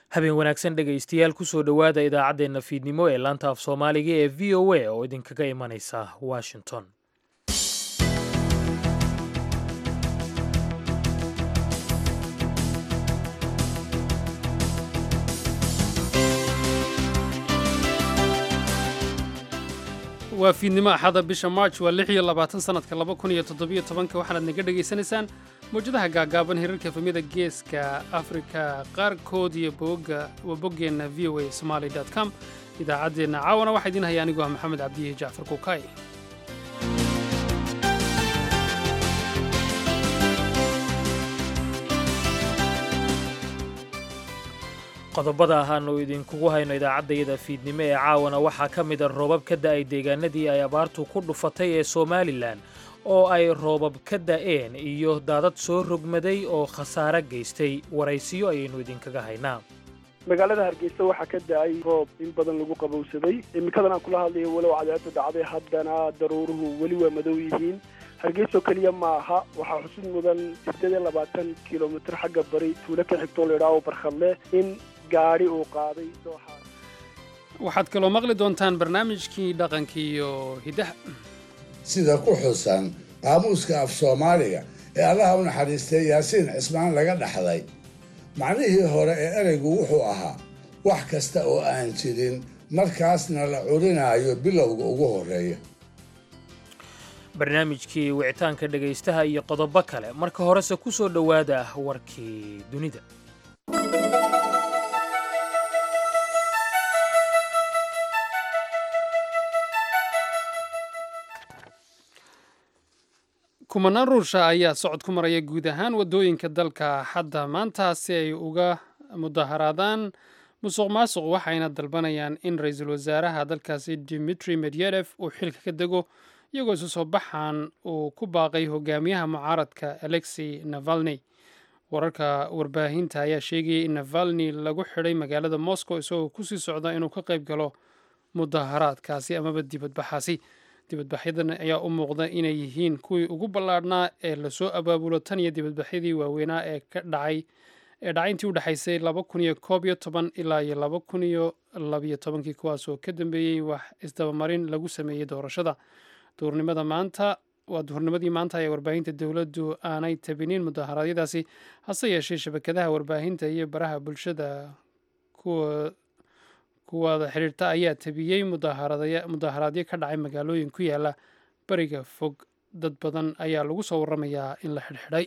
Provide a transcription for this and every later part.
habeen wanaagsan dhegaystayaal kusoo dhowaada idaacaddeenna fiidnimo ee laanta af soomaaliga ee v o a oo idinkaga imanaysa washington waa fiidnimo axada bisha march waa lix iyo labaatan sanadka laba kun iyo toddobiyo tobanka waxaanaad naga dhegaysanaysaan mawjadaha gaagaaban hirarka efamyada geeska afrika qaarkood iyo boga waa boggeenna v o a somaali com idaacaddeenna caawana waxaa idiin haya anigoo ah maxamed cabdihi jacfar kuukay qodobada ahaanu idinkugu hayno idaacaddayada fiidnimo ee caawana waxaa ka mida roobab ka da'ay deegaanadii ay abaartu ku dhufatay ee somalilan oo ay roobab ka da'een iyo daadad soo rogmaday oo khasaare gaystay waraysiyo ayaynu idinkaga haynaa magaalada hargeysa waxaa ka da-ay roob in badan lagu qabowsaday imikadan aan kula hadlayo walow cadeedu dhacday haddana daruuruhu weli waa madow yihiin hargeysoo keliya ma aha waxaa xusid mudan sideed iyo labaatan kilomitr xagga bari tuulo ka xigtoo laydhaao barkhadle in gaadhi uu qaaday dooxaas waxaad kaloo maqli doontaan barnaamijkii dhaqanka iyo hiddaha sida ku xusan qaamuuska af soomaaliga ee allaha u naxariistay yaasiin cismaan laga dhaxday macnihii hore ee ereygu wuxuu ahaa wax kasta oo aan jirin markaasna la curinaayo bilowga ugu horreeya barnaamijkii wicitaanka dhegaystaha iyo qodobo kale marka horese ku soo dhowaada warkii dunida kumanaan ruusha ayaa socod ku maraya guud ahaan waddooyinka dalka hadda maanta si ay uga mudaharaadaan musuq maasuq waxayna dalbanayaan in ra-iisul wasaaraha dalkaasi dimitri medvedef uu xilka ka dego iyagoo isu soo baxaan uu ku baaqay hogaamiyaha mucaaradka alexi navalni wararka warbaahinta ayaa sheegayay in navalni lagu xidhay magaalada moscow isagoo kusii socda inuu ka qayb galo mudaharaadkaasi amaba dibadbaxaasi dibadbaxyadan ayaa u muuqda inay yihiin kuwii ugu ballaadhnaa ee lasoo abaabulo tan iyo dibadbaxyadii waaweynaa ee ka dhacay ee dhacay intii u dhexaysay laba kun iyo koob iyo toban ilaa iyo laba kun iyo labiyo tobankii kuwaasoo ka dambeeyey wax isdabamarin lagu sameeyey doorashada duurnimada maanta waa duhurnimadii maanta ayaa warbaahinta dowladdu aanay tabinin mudaharaadyadaasi hase yeeshee shabakadaha warbaahinta iyo baraha bulshada kuwa kuwada xidhiirta ayaa tabiyey mudaharaadyo ka dhacay magaalooyin ku yaala bariga fog dad badan ayaa lagu soo waramayaa in la xidhxidhay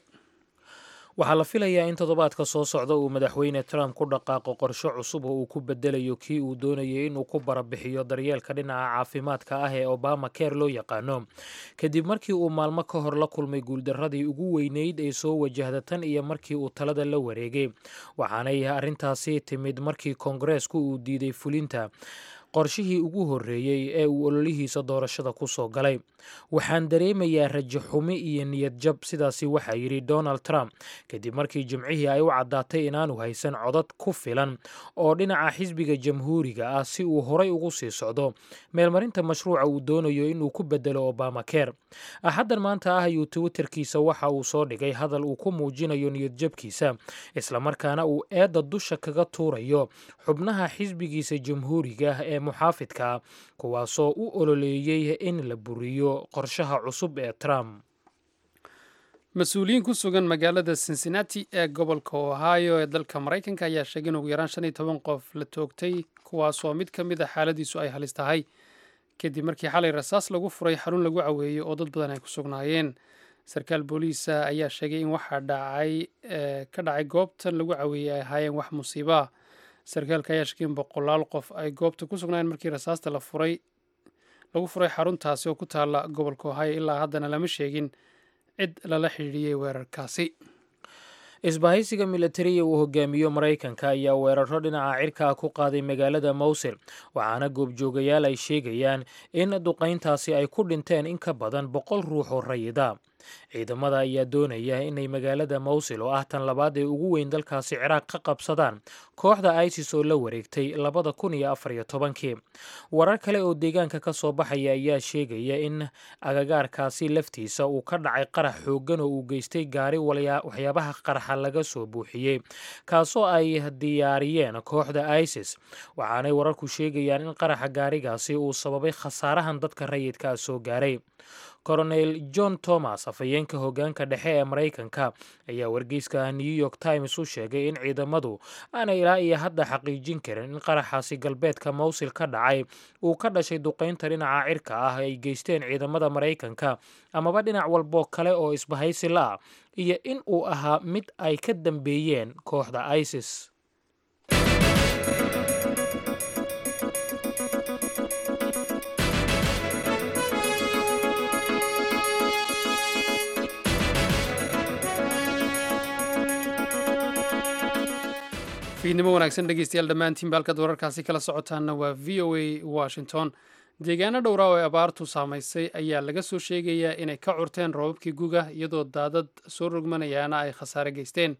waxaa la filayaa in toddobaadka soo socda uu madaxweyne trump ku dhaqaaqo qorshe cusub oo uu ku bedelayo kii uu doonayay inuu ku barabixiyo daryeelka dhinaca caafimaadka ah ee obama care loo yaqaano kadib markii uu maalmo ka hor la kulmay guuldaradii ugu weyneyd ee soo wajahda tan iyo markii uu talada la wareegay waxaanay arrintaasi timid markii koongareesku uu diiday fulinta qorshihii ugu horreeyey ee uu ololihiisa doorashada ku soo galay waxaan dareemayaa rajo xumi iyo niyad jab sidaasi waxaa yidhi donald trump kadib markii jimcihii ay u caddaatay inaanu haysan codad ku filan oo dhinaca xisbiga jamhuuriga ah si uu horay ugu sii socdo meelmarinta mashruuca uu doonayo inuu ku bedelo obama care axaddan maanta ah ayuu twitterkiisa waxa uu soo dhigay hadal uu ku muujinayo niyad jabkiisa islamarkaana uu eedda dusha kaga tuurayo xubnaha xisbigiisa jamhuuriga ee muxaafidka kuwaasoo u ololeeyey in la buriyo qorshaha cusub ee trump mas-uuliyiin ku sugan magaalada cincinnati ee gobolka ohio ee dalka maraykanka ayaa sheegay in ugu yaraan shan iyo toban qof la toogtay kuwaasoo mid ka mid a xaaladiisu ay halis tahay kadib markii xalay rasaas lagu furay xarun lagu caweeyey oo dad badan ay ku sugnaayeen sarkaal booliisa ayaa sheegay in waxaa dhacay ka dhacay goobtan lagu caweeyey ay ahaayeen wax musiiba sarkaalka ayaa sheegay in boqolaal qof ay goobta ku sugnaayeen markii rasaasta la furay lagu furay xaruntaasi oo ku taalla gobolka ohio ilaa haddana lama sheegin cid lala xidhiidhiyey weerarkaasi isbahaysiga militariya uu hogaamiyo maraykanka ayaa weeraro dhinaca cirkaa ku qaaday magaalada mowsil waxaana goobjoogayaal ay sheegayaan in duqayntaasi ay ku dhinteen in ka badan boqol ruux oo rayida ciidamada ayaa doonaya inay magaalada mowsil oo ah tan labaad ee ugu weyn dalkaasi ciraaq ka qabsadaan kooxda isis oo la wareegtay labada kun iyo afar iyo tobankii warar kale oo deegaanka ka soo baxaya ayaa sheegaya in agagaarkaasi laftiisa uu ka dhacay qarax xooggan oo uu geystay gaari waxyaabaha qaraxa laga soo buuxiyey kaasoo ay diyaariyeen kooxda isis waxaanay wararku sheegayaan in qaraxa gaarigaasi uu sababay khasaarahan dadka rayidka soo gaaray coronel john thomas afhayeenka hoggaanka dhexe ee maraykanka ayaa wargeyska new york times u sheegay in ciidamadu aanay ilaa iyo hadda xaqiijin karin in qaraxaasi galbeedka mowsil ka dhacay uu ka dhashay duqaynta dhinaca cirka ah ay geysteen ciidamada maraykanka amaba dhinac walbo kale oo isbahaysi la ah iyo in uu ahaa mid ay ka dambeeyeen kooxda isis fiidnimo wanaagsan dhegeystayaal dhammaantiinba halkaad wararkaasi kala socotaanna waa v o a washington deegaano dhowra oo ay abaartu saamaysay ayaa laga soo sheegayaa inay ka curteen roobabkii guga iyadoo daadad soo rogmanayaana ay khasaare geysteen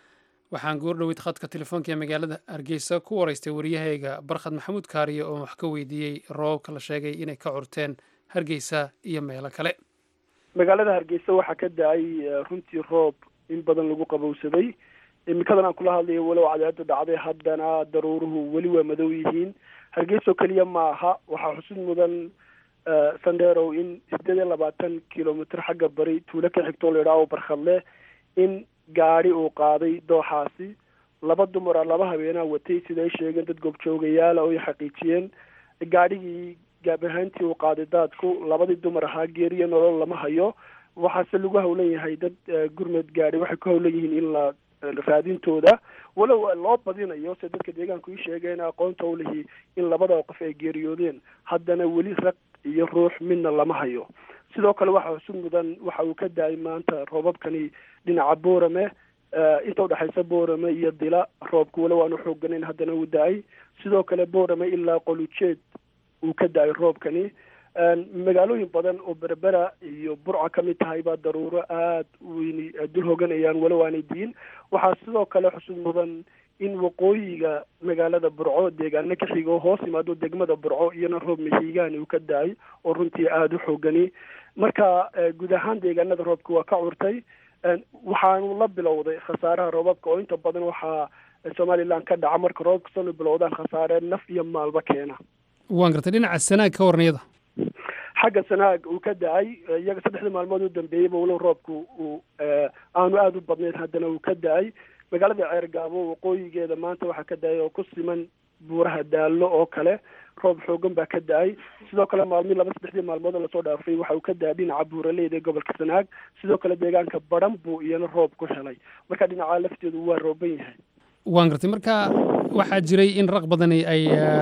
waxaan goordhoweyd khadka telefoonka ee magaalada hargeysa ku waraystay waryahayga barkhad maxamuud kaariye oo wax ka weydiiyey roobabka la sheegay inay ka curteen hargeysa iyo meelo kale magaalada hargeysa waxaa ka da-ay runtii roob in badan lagu qabowsaday imikadan aan kula hadlayo walow cadeedu dhacday haddana daruuruhu weli waa madow yihiin hargeyso keliya ma aha waxaa xusid mudan sandherow in sideed iyo labaatan kilomitr xagga bari tuulo ka xigtoo la idhaaho barkhadle in gaadi uu qaaday dooxaasi laba dumara laba habeenaa watay sida ay sheegeen dad goobjoogayaala oo ay xaqiijiyeen gaadhigii gaab ahaantii uu qaaday daadku labadii dumar ahaa geeriyo nolol lama hayo waxaase lagu hawlan yahay dad gurmed gaadhi waxay ku hawlan yihiin in la raadintooda walow loo badinayo se dadka deegaanku ii sheegeen aqoonta u lihi in labada qof ay geeriyoodeen haddana weli rag iyo ruux midna lama hayo sidoo kale waxaa xusud mudan waxa uu ka da-ay maanta roobabkani dhinaca boorame inta udhexaysa boorame iyo dila roobku walow aanu xooganayn haddana uu da-ay sidoo kale boorame ilaa qolujeed uu ka da-ay roobkani magaalooyin badan oo berbera iyo burca ka mid tahay baa daruuro aada weyni dul hoganayaan walow aanay diin waxaa sidoo kale xusud mudan in waqooyiga magaalada burco deegaano ka xigo hoos yimaado degmada burco iyona roob mahiigaani uu ka da-ay oo runtii aada u xoogani marka guud ahaan deegaanada roobka waa ka curtay waxaanu la bilowday khasaaraha roobabka oo inta badan waxaa somaliland ka dhaca marka roobka sanu bilowdaan khasaare naf iyo maalba keena waan gartay dhinaca sanaag ka warniyada xagga sanaag uu ka da-ay iyaga saddexdii maalmood u dambeeyeyba walow roobku uu aanu aada u badnayn haddana uu ka da-ay magaalada ceergaabo waqooyigeeda maanta waxaa ka da-ay oo ku siman buuraha daallo oo kale roob xoogan baa ka da-ay sidoo kale maalmii laba saddexdii maalmood oo lasoo dhaafay waxa uu ka da-ay dhinaca buuraleyda ee gobolka sanaag sidoo kale deegaanka badhan buu iyana roob ku helay marka dhinacaa lafteedu waa rooban yahay waan gartay marka waxaa jiray in raq badani ay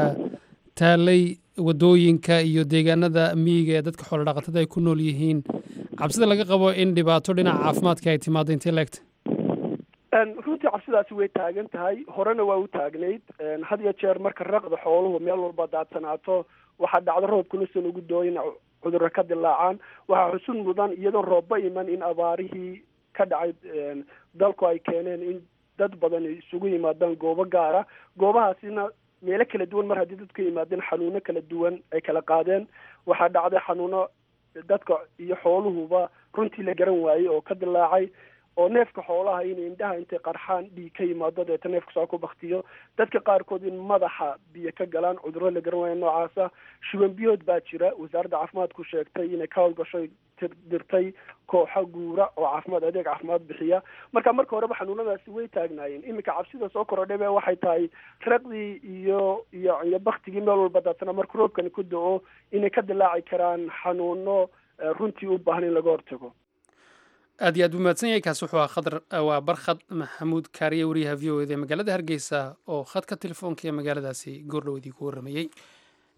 taalay waddooyinka iyo deegaanada miyiga ee dadka xoolo dhaqatada ay ku nool yihiin cabsida laga qabo in dhibaato dhinaca caafimaadka ay timaado intee leegta runtii cabsidaasi way taagan tahay horena waa u taagnayd had iyo jeer marka raqda xooluhu meel walba daadsanaato waxaa dhacdo roobkuna san ugu dooyin cudurro ka dilaacaan waxaa xusud mudan iyadoo roobba iman in abaarihii ka dhacay dalku ay keeneen in dad badan isugu yimaadaan goobo gaara goobahaasina meelo kala duwan mar haddii dadku yimaadeen xanuuno kala duwan ay kala qaadeen waxaa dhacday xanuuno dadka iyo xooluhuba runtii la garan waayey oo ka dilaacay oo neefka xoolaha in indhaha intay qarxaan dhiig ka yimaado deeta neefka soo ku baktiyo dadka qaarkood in madaxa biyo ka galaan cudurro la garan waayo noocaasa shuban biyood baa jira wasaaradda caafimaadku sheegtay inay ka howlgashoy dirtay kooxo guura oo caafimaad adeeg caafimaad bixiya marka marka horeba xanuunadaasi way taagnaayeen iminka cabsida soo korodhabe waxay tahay raqdii iyo iyo iyo baktigii meel walba daatana marka roobkani ku da-o inay ka dilaaci karaan xanuuno runtii u baahan in laga hortago aad iyo aad buu mahadsan yahay kaasi wuxuu ahaa khadar waa barkhad maxamuud kaariye wariyaha v o eda ee magaalada hargeysa oo khadka telefoonka ee magaaladaasi goordhow idii ku warramayey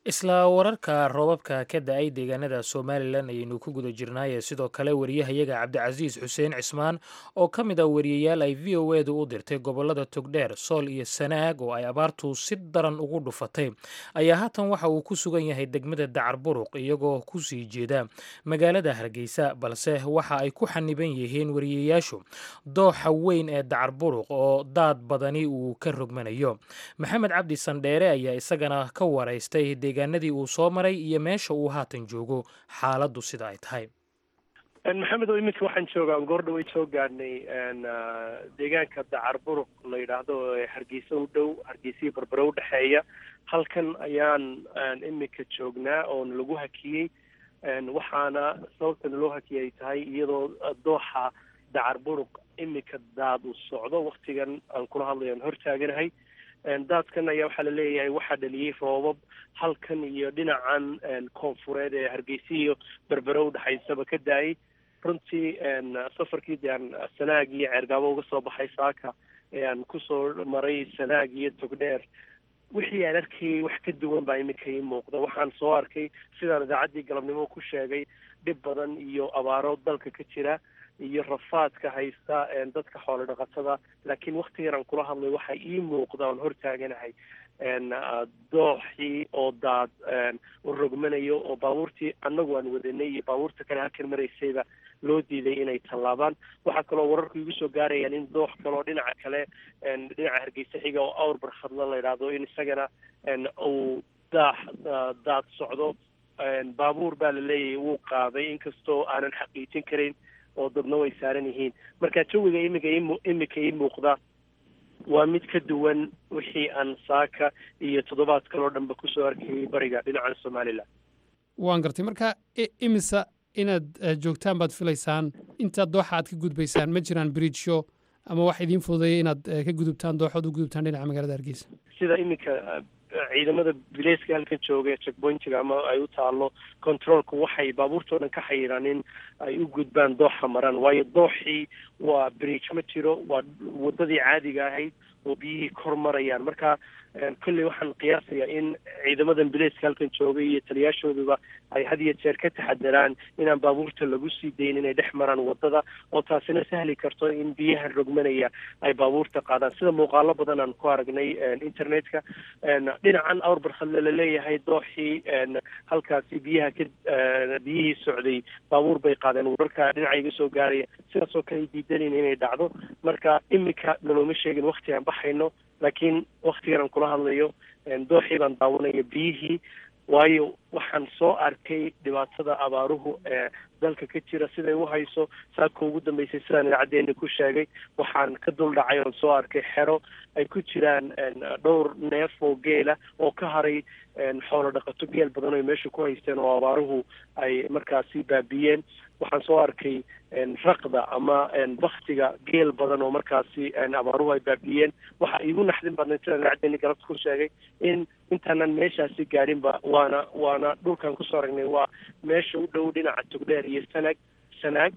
isla wararka roobabka ka da-ay deegaanada somalilan ayaynu ku guda jirnaaye sidoo kale wariyahayaga cabdicasiis xuseen cismaan oo ka mid ah wariyayaal ay v o edu u dirtay gobolada togdheer sool iyo sanaag oo ay abaartu si daran ugu dhufatay ayaa haatan waxa uu ku sugan yahay degmada dacar buruq iyagoo ku sii jeeda magaalada hargeysa balse waxa ay ku xaniban yihiin wariyayaashu dooxa weyn ee dacar buruq oo daad badani uu ka rogmanayo maxamed cabdi sandheere ayaa isagana ka waraystay deegaanadii uu soo maray iyo meesha uu haatan joogo xaaladdu sida ay tahay maxamed oo iminka waxaan joogaa goordha way soo gaadhnay deegaanka dacar buruq la yidhaahdo ee hargeysa u dhow hargeysihii barbare udhexeeya halkan ayaan iminka joognaa oona lagu hakiyey waxaana sababta naloo hakiyay ay tahay iyadoo dooxa dacar buruq iminka daad uu socdo waktigan aan kula hadlayo aan hortaaganahay daadkan ayaa waxaa laleeyahay waxaa dhaliyey roobab halkan iyo dhinacan koonfureed ee hargeysa iyo berbere udhexaysaba ka daayay runtii safarkii de aan sanaag iyo ceergaabo uga soo baxay saaka ee aan kusoo maray sanaag iyo togdheer wixii aan arkayay wax ka duwan baa iminka ii muuqda waxaan soo arkay sidaan idaacaddii galabnimo ku sheegay dhib badan iyo abaaro dalka ka jira iyo rafaadka haysta dadka xoolo dhaqatada laakiin waktigan aan kula hadlay waxaa ii muuqda oon hortaaganahay dooxii oo daad u rogmanayo oo baabuurtii annagu aan wadanay iyo baabuurta kale halkan maraysayba loo diiday inay tallaabaan waxaa kaloo wararku igu soo gaarayaan in doox kaloo dhinaca kale dhinaca hargeysa xiga oo awr barkhadla la yidhaahdo in isagana uu daax daad socdo baabuur baa la leeyahay wuu qaaday inkastoo aanan xaqiijin karayn oo dadna way saaran yihiin marka jawiga imiga imika ii muuqda waa mid ka duwan wixii aan saaka iyo toddobaad kaloo dhanba kusoo arkayay bariga dhinaca somalilan waan gartay marka imisa inaad joogtaan baad filaysaan intaad dooxa aad ka gudbaysaan ma jiraan bridgeshow ama wax idiin fududeeya inaad ka gudubtaan dooxood u gudubtaan dhinaca magaalada hargeysa sida iminka ciidamada bileyska halkan jooga ee checkpointiga ama ay u taalo controolka waxay baabuurtao dhan ka xayiraan in ay u gudbaan dooxa maraan waayo dooxii waa bridge ma jiro waa wadadii caadiga ahayd oo biyihii kor marayaan marka kolley waxaan qiyaasayaa in ciidamadan bileyska halkan jooga iyo taliyaashooduba ay had iyo jeer ka taxadaraan inaan baabuurta lagu sii dayn inay dhex maraan wadada oo taasina sahli karto in biyaha rogmanaya ay baabuurta qaadaan sida muuqaalo badan aan ku aragnay internetka dhinacan awr barkhadle laleeyahay dooxii halkaasi biyaha ka biyihii socday baabuur bay qaadeen wararka dhinaca iga soo gaaraya sidaasoo kale ay diidanin inay dhacdo marka imika nalooma sheegin wakti aan baxayno laakiin waktigan aan kula hadlayo dooxii baan daawanaya biyihii waayo waxaan soo arkay dhibaatada abaaruhu ee dalka ka jira siday u hayso saaka ugu dambeysay sidaan idaacadeena ku sheegay waxaan ka dul dhacay oon soo arkay xero ay ku jiraan dhowr neef oo geela oo ka haray xoolo dhaqato geel badan oo meesha ku haysteen oo abaaruhu ay markaasi baabiyeen waxaan soo arkay raqda ama baktiga geel badan oo markaasi abaaruhu ay baabiyeen waxa iigu naxdin badnay sidaan idaacadeeni galabta ku sheegay in intaanan meeshaasi gaadhinba waana waana dhulkan kusoo aragnay waa meesha u dhow dhinaca togdheer iyo sanag sanaag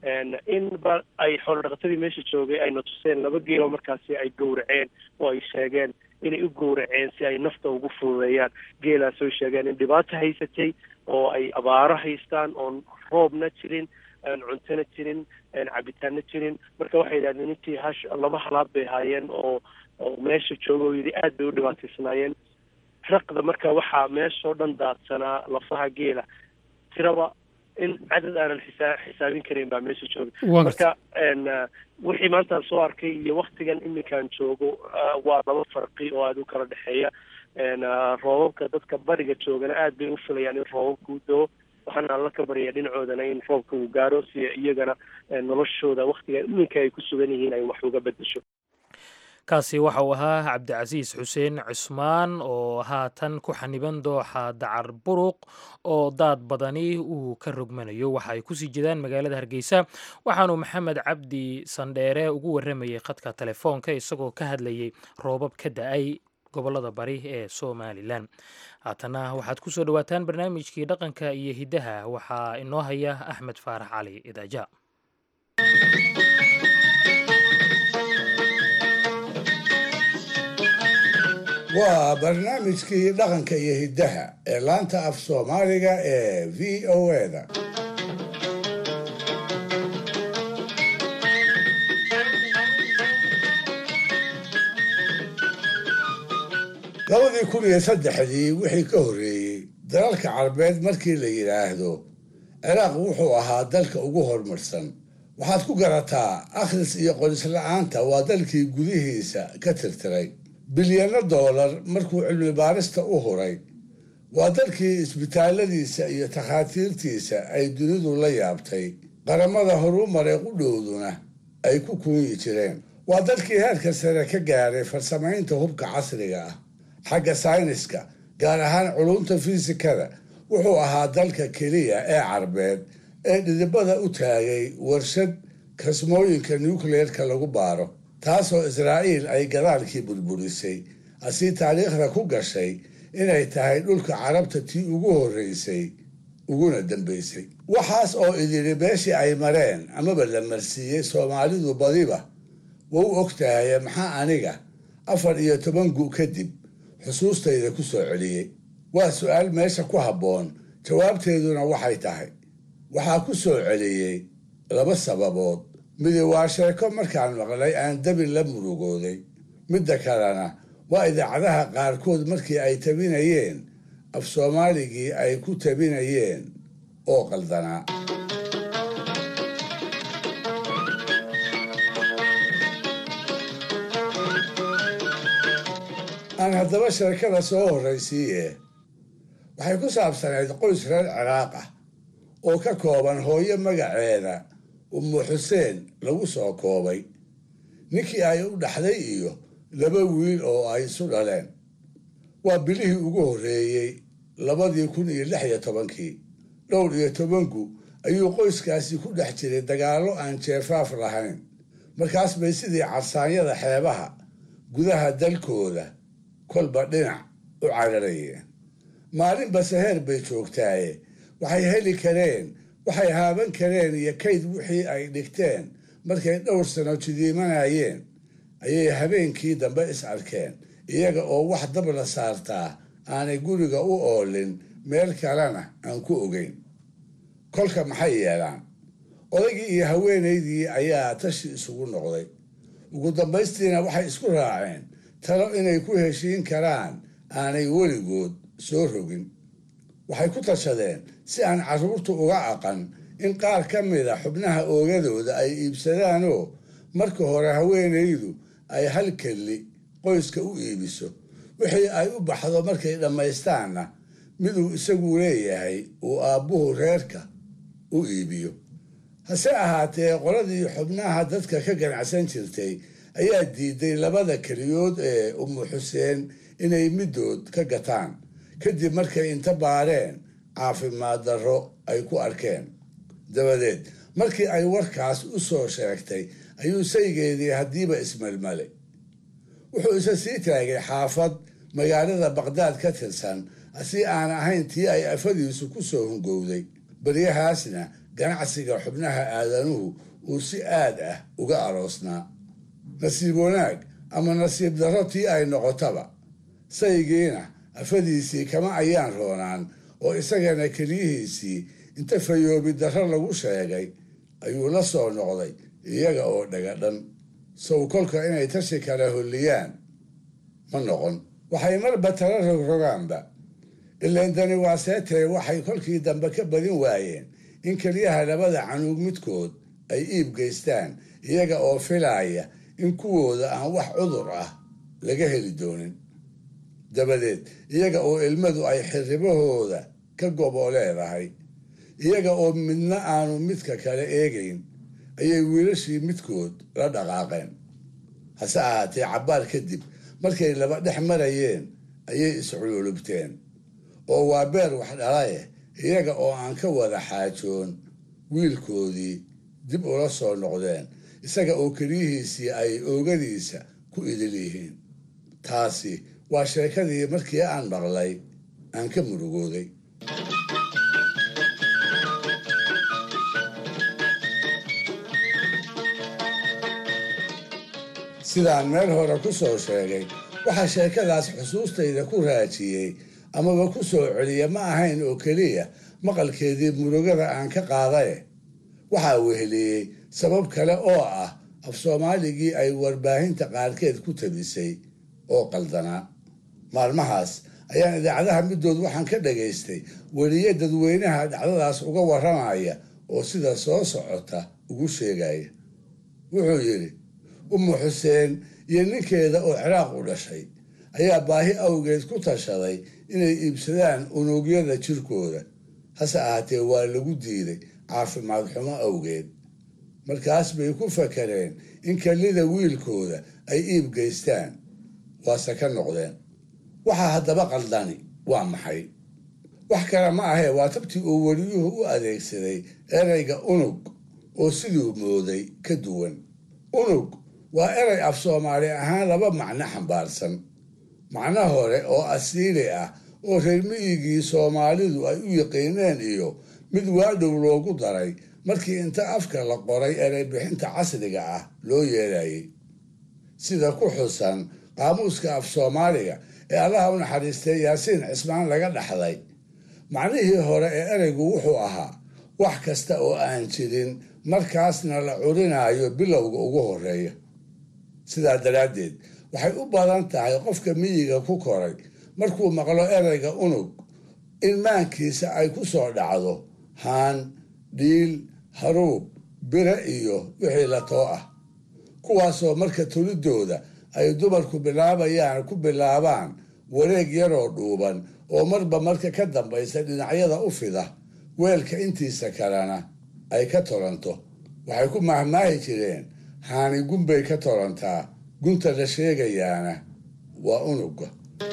in ba ay xoolo dhaqatadii meesha joogay ayna tuseen laba geeloo markaasi ay gowraceen oo ay sheegeen inay u gowraceen si ay nafta ugu fududeeyaan geelaas oy sheegeen in dhibaato haysatay oo ay abaaro haystaan oon roobna jirin aan cuntona jirin cabitaanna jirin marka waxay yidhahdeen intii hash laba halaad bay haayeen oo oo meesha jooga oo yidhi aad bay u dhibaataysnaayeen raqda marka waxaa meeshoo dhan daadsanaa lafaha geela tiraba in cadad aanan xisaa xisaabin karayn baa meesha jooga marka wixii maantaan soo arkay iyo waktigan iminkaan joogo waa laba farqi oo aada u kala dhexeeya roobabka dadka bariga joogana aad bay u filayaan in roobabka u doo waxaana alla ka baryaa dhinacoodana in roobka uu gaaro si iyagana noloshooda waktigan iminka ay ku sugan yihiin ay wax uga bedesho kaasi waxa uu ahaa cabdicasiis xuseen cusmaan oo haatan ku xaniban dooxa dacar buruq oo daad badani uu ka rogmanayo waxa ay kusii jedaan magaalada hargeysa waxaanu maxamed cabdi sandheere ugu warramayey khadka telefoonka isagoo ka hadlayey roobab ka da-ay gobolada bari ee somalilan haatana waxaad ku soo dhowaataan barnaamijkii dhaqanka iyo hiddaha waxaa inoo haya axmed faarax cali idaaja waa barnaamijkii dhaqanka iyo hiddaha ee laanta af soomaaliga ee v o eda labadii kun iyo saddexdii wixii ka horreeyey dalalka carbeed markii la yidhaahdo ciraaq wuxuu ahaa dalka ugu horumarsan waxaad ku garataa akhris iyo qoris-la-aanta waa dalkii gudihiisa ka tirtiray bilyano doolar markuu cilmi baarista u huray waa dalkii isbitaalladiisa iyo takhaatiirtiisa ay dunidu la yaabtay qaramada horumaree qudhowduna ay ku kuunyi jireen waa dalkii heerka sare ka gaaray farsamaynta hubka casriga ah xagga sayniska gaar ahaan culumta fiisikada wuxuu ahaa dalka keliya ee carbeed ee dhidibada u taagay warshad kasmooyinka nucleerka lagu baaro taasoo israa'iil ay gadaalkii burburisay asii taariikhda ku gashay inay tahay dhulka carabta tii ugu horreysay uguna dambaysay waxaas oo idiri beeshii ay mareen amaba la marsiiyey soomaalidu badiba waa u og tahaye maxaa aniga afar iyo toban gu kadib xusuustayda ku soo celiyey waa su-aal meesha ku habboon jawaabteeduna waxay tahay waxaa ku soo celiyey laba sababood midi waa sheeko markaan maqlay aan dabin la murugooday midda kalena waa idaacadaha qaarkood markii ay tabinayeen af soomaaligii ay ku tabinayeen oo qaldanaa aan haddaba sheekada soo horraysiiye waxay ku saabsanayd qoys reer ciraaq ah oo ka kooban hooyo magaceeda ummu xuseen lagu soo koobay ninkii ay u dhaxday iyo laba wiil oo ay isu dhaleen waa bilihii ugu horreeyey labadii kun iyo lix iyo tobankii dhowr iyo tobanku ayuu qoyskaasi ku dhex jiray dagaallo aan jeefaaf lahayn markaas bay sidii carsaanyada xeebaha gudaha dalkooda kolba dhinac u cararayeen maalinba seheer bay joogtaaye waxay heli kareen waxay haaban kareen iyo kayd wixii ay dhigteen markay dhowr sano jidiimanayeen ayay habeenkii dambe is arkeen iyaga oo wax dab la saartaa aanay guriga u oolin meel kalena aan ku ogeyn kolka maxay yeelaan odaygii iyo haweenaydii ayaa tashi isugu noqday ugu dambaystiina waxay isku raaceen talo inay ku heshiin karaan aanay weligood soo rogin waxay ku tashadeen si aan carruurtu uga aqan in qaar ka mida xubnaha oogadooda ay iibsadaanoo marka hore haweenaydu ay hal kelli qoyska u iibiso wixii ay u baxdo markay dhammaystaanna miduu isagu leeyahay uu aabbuhu reerka u iibiyo hase ahaatee qoladii xubnaha dadka ka ganacsan jirtay ayaa diiday labada keliyood ee ummu xuseen inay middood ka gataan kadib markay inta baareen caafimaad darro ay ku arkeen dabadeed markii ay warkaas u soo sheegtay ayuu saygeedii haddiiba ismelmalay wuxuu isa sii taagay xaafad magaalada baqdaad ka tirsan si aan ahayn tii ay afadiisu ku soo hungowday baryahaasna ganacsiga xubnaha aadanuhu uu si aad ah uga aroosnaa nasiib wanaag ama nasiib darro tii ay noqotaba saygiina afadiisii kama ayaan roonaan oo isagana keliyihiisii inta fayoobi darro lagu sheegay ayuu la soo noqday iyaga oo dhagadhan sow kolka inay tashi kala holliyaan ma noqon waxay marba tala rogrogaanba ilayndani waa seetee waxay kolkii dambe ka badin waayeen in keliyaha labada canuug midkood ay iib geystaan iyaga oo filaaya in kuwooda aan wax cudur ah laga heli doonin dabadeed iyaga oo ilmadu ay xirribahooda ka goboo leedahay iyaga oo midna aanu midka kale eegayn ayay wiilashii midkood la dhaqaaqeen hase ahaatee cabbaar kadib markay laba dhex marayeen ayay iscululubteen oo waa beer wax dhalaye iyaga oo aan ka wada xaajoon wiilkoodii dib ula soo noqdeen isaga oo keliyihiisii ay oogadiisa ku idil yihiin taasi waa sheekadii markii aan maqlay aan ka murugooday sidaan meel hore ku soo sheegay waxaa sheekadaas xusuustayda ku raajiyey amaba ku soo celiya ma ahayn oo keliya maqalkeedii murugada aan ka qaadaye waxaa weheliyey sabab kale oo ah af soomaaligii ay warbaahinta qaarkeed ku tabisay oo qaldanaa maalmahaas ayaan idaacadaha middood waxaan ka dhagaystay weliye dadweynaha dhacdadaas uga warramaya oo sida soo socota ugu sheegaya wuxuu yidhi umu xuseen iyo ninkeeda oo ciraaq u dhashay ayaa baahi awgeed ku tashaday inay iibsadaan unugyada jirkooda hase ahaatee waa lagu diiday caafimaad xumo awgeed markaas bay ku fakareen in kallida wiilkooda ay iib geystaan waase ka noqdeen waxaa haddaba qaldani waa maxay wax kale ma ahee waa tabtii uu weliyuhu u adeegsaday ereyga unug oo siduu mooday ka duwan unug waa erey af soomaali ahaan laba macno xambaarsan macno hore oo asiili ah oo reer miyigii soomaalidu ay u yiqiineen iyo mid waadhow loogu daray markii inta afka la qoray erey bixinta casriga ah loo yeelayay sida ku xusan qaamuuska af soomaaliga ee allaha u naxariistay yaasiin cismaan laga dhaxlay macnihii hore ee ereygu wuxuu ahaa wax kasta oo aan jirin markaasna la curinaayo bilowga ugu horeeya sidaa daraaddeed waxay u badan tahay qofka miyiga ku koray markuu maqlo ereyga unug in maankiisa ay ku soo dhacdo haan dhiil haruub bire iyo wixii la too ah kuwaasoo marka tulidooda ay dumarku bilaabayaan ku bilaabaan wareeg yaroo dhuuban oo marba marka ka dambaysa dhinacyada u fida weelka intiisa kalena ay ka tolanto waxay ku mahmaahi jireen haani gunbay ka tolantaa gunta la sheegayaana waa unuga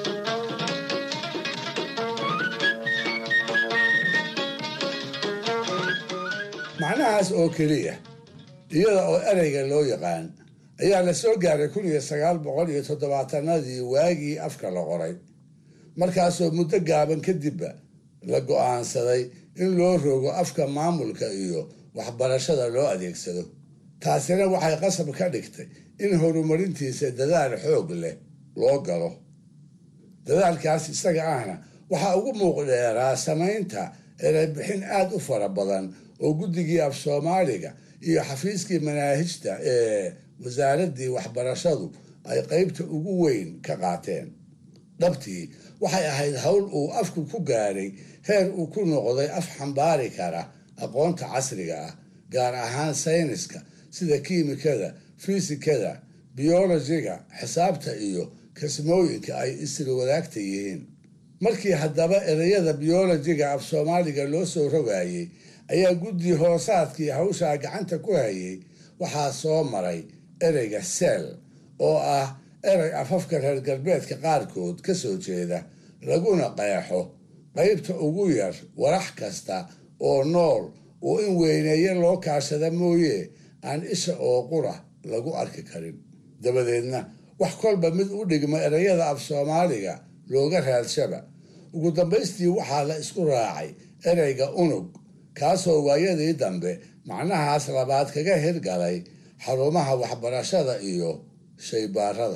macnahaas oo keliya iyada oo ereyga loo yaqaan ayaa la soo gaaray kun iyo sagaal boqol iyo toddobaatanadii waagii afka la qoray markaasoo muddo gaaban kadibba la go-aansaday in loo rogo afka maamulka iyo waxbarashada loo adeegsado taasina waxay qasab ka dhigtay in horumarintiisa dadaal xoog leh loo galo dadaalkaas isaga ahna waxaa ugu muuqdheeraa samaynta ereybixin aada u fara badan oo guddigii af soomaaliga iyo xafiiskii manaahijta ee wasaaraddii waxbarashadu ay qeybta ugu weyn ka qaateen dhabtii waxay ahayd howl uu afku ku gaadhay heer uu ku noqday af xambaari kara aqoonta casriga ah gaar ahaan sayniska sida kiimikada fisikada biyolojiga xisaabta iyo kasmooyinka ay isla wadaagta yihiin markii haddaba ereyada biyolojiga af soomaaliga loo soo rogayay ayaa guddi hoosaadkii hawshaa gacanta ku hayay waxaa soo maray ereyga seel oo ah erey afafka reer galbeedka qaarkood ka soo jeeda laguna qeexo qeybta ugu yar warax kasta oo nool oo in weyneeye loo kaashada mooye aan isha oo qura lagu arki karin dabadeedna wax kolba mid u dhigma ereyada af soomaaliga looga raadshaba ugu dambaystii waxaa la isku raacay ereyga unug kaasoo waayadii dambe macnahaas labaad kaga hirgalay xarumaha waxbarashada iyo shaybaarada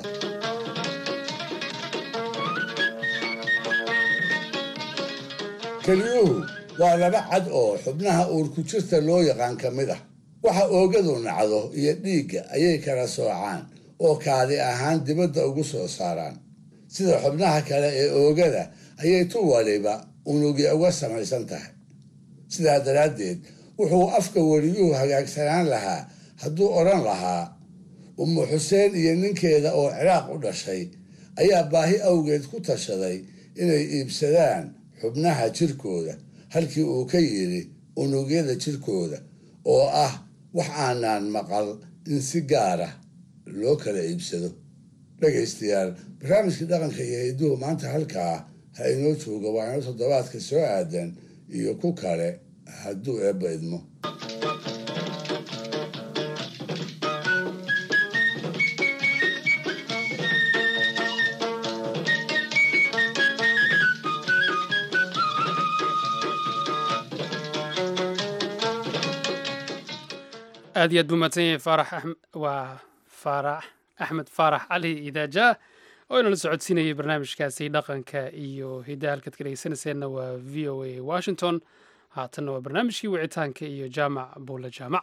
keliyuhu waa laba cad oo xubnaha uurku jirta loo yaqaan ka mid ah waxa oogadu nacdo iyo dhiigga ayay kala soocaan oo kaadi ahaan dibadda ugu soo saaraan sida xubnaha kale ee oogada ayay tu waliba unugya uga samaysan tahay sidaa daraaddeed wuxuu afka weliyuhu hagaagsanaan lahaa hadduu odhan lahaa umu xuseen iyo ninkeeda oo ciraaq u dhashay ayaa baahi awgeed ku tashaday inay iibsadaan xubnaha jirkooda halkii uu ka yidhi unugyada jirkooda oo ah wax aanaan maqal in si gaara loo kala iibsado dhegaystayaal barnaamijkii dhaqanka iyo hidduhu maanta halkaa ha inoo jooga waa inoo toddobaadka soo aadan iyo ku kale hadduu eebba idmo aad iyo aad buu mahadsan yahay faarax waa faarax axmed faarax cali idaaja oo inala socodsiinayay barnaamijkaasi dhaqanka iyo hiddaha halkaad ka dhegeysanayseena waa v o a washington haatanna waa barnaamijkii wicitaanka iyo jaamac buule jaamac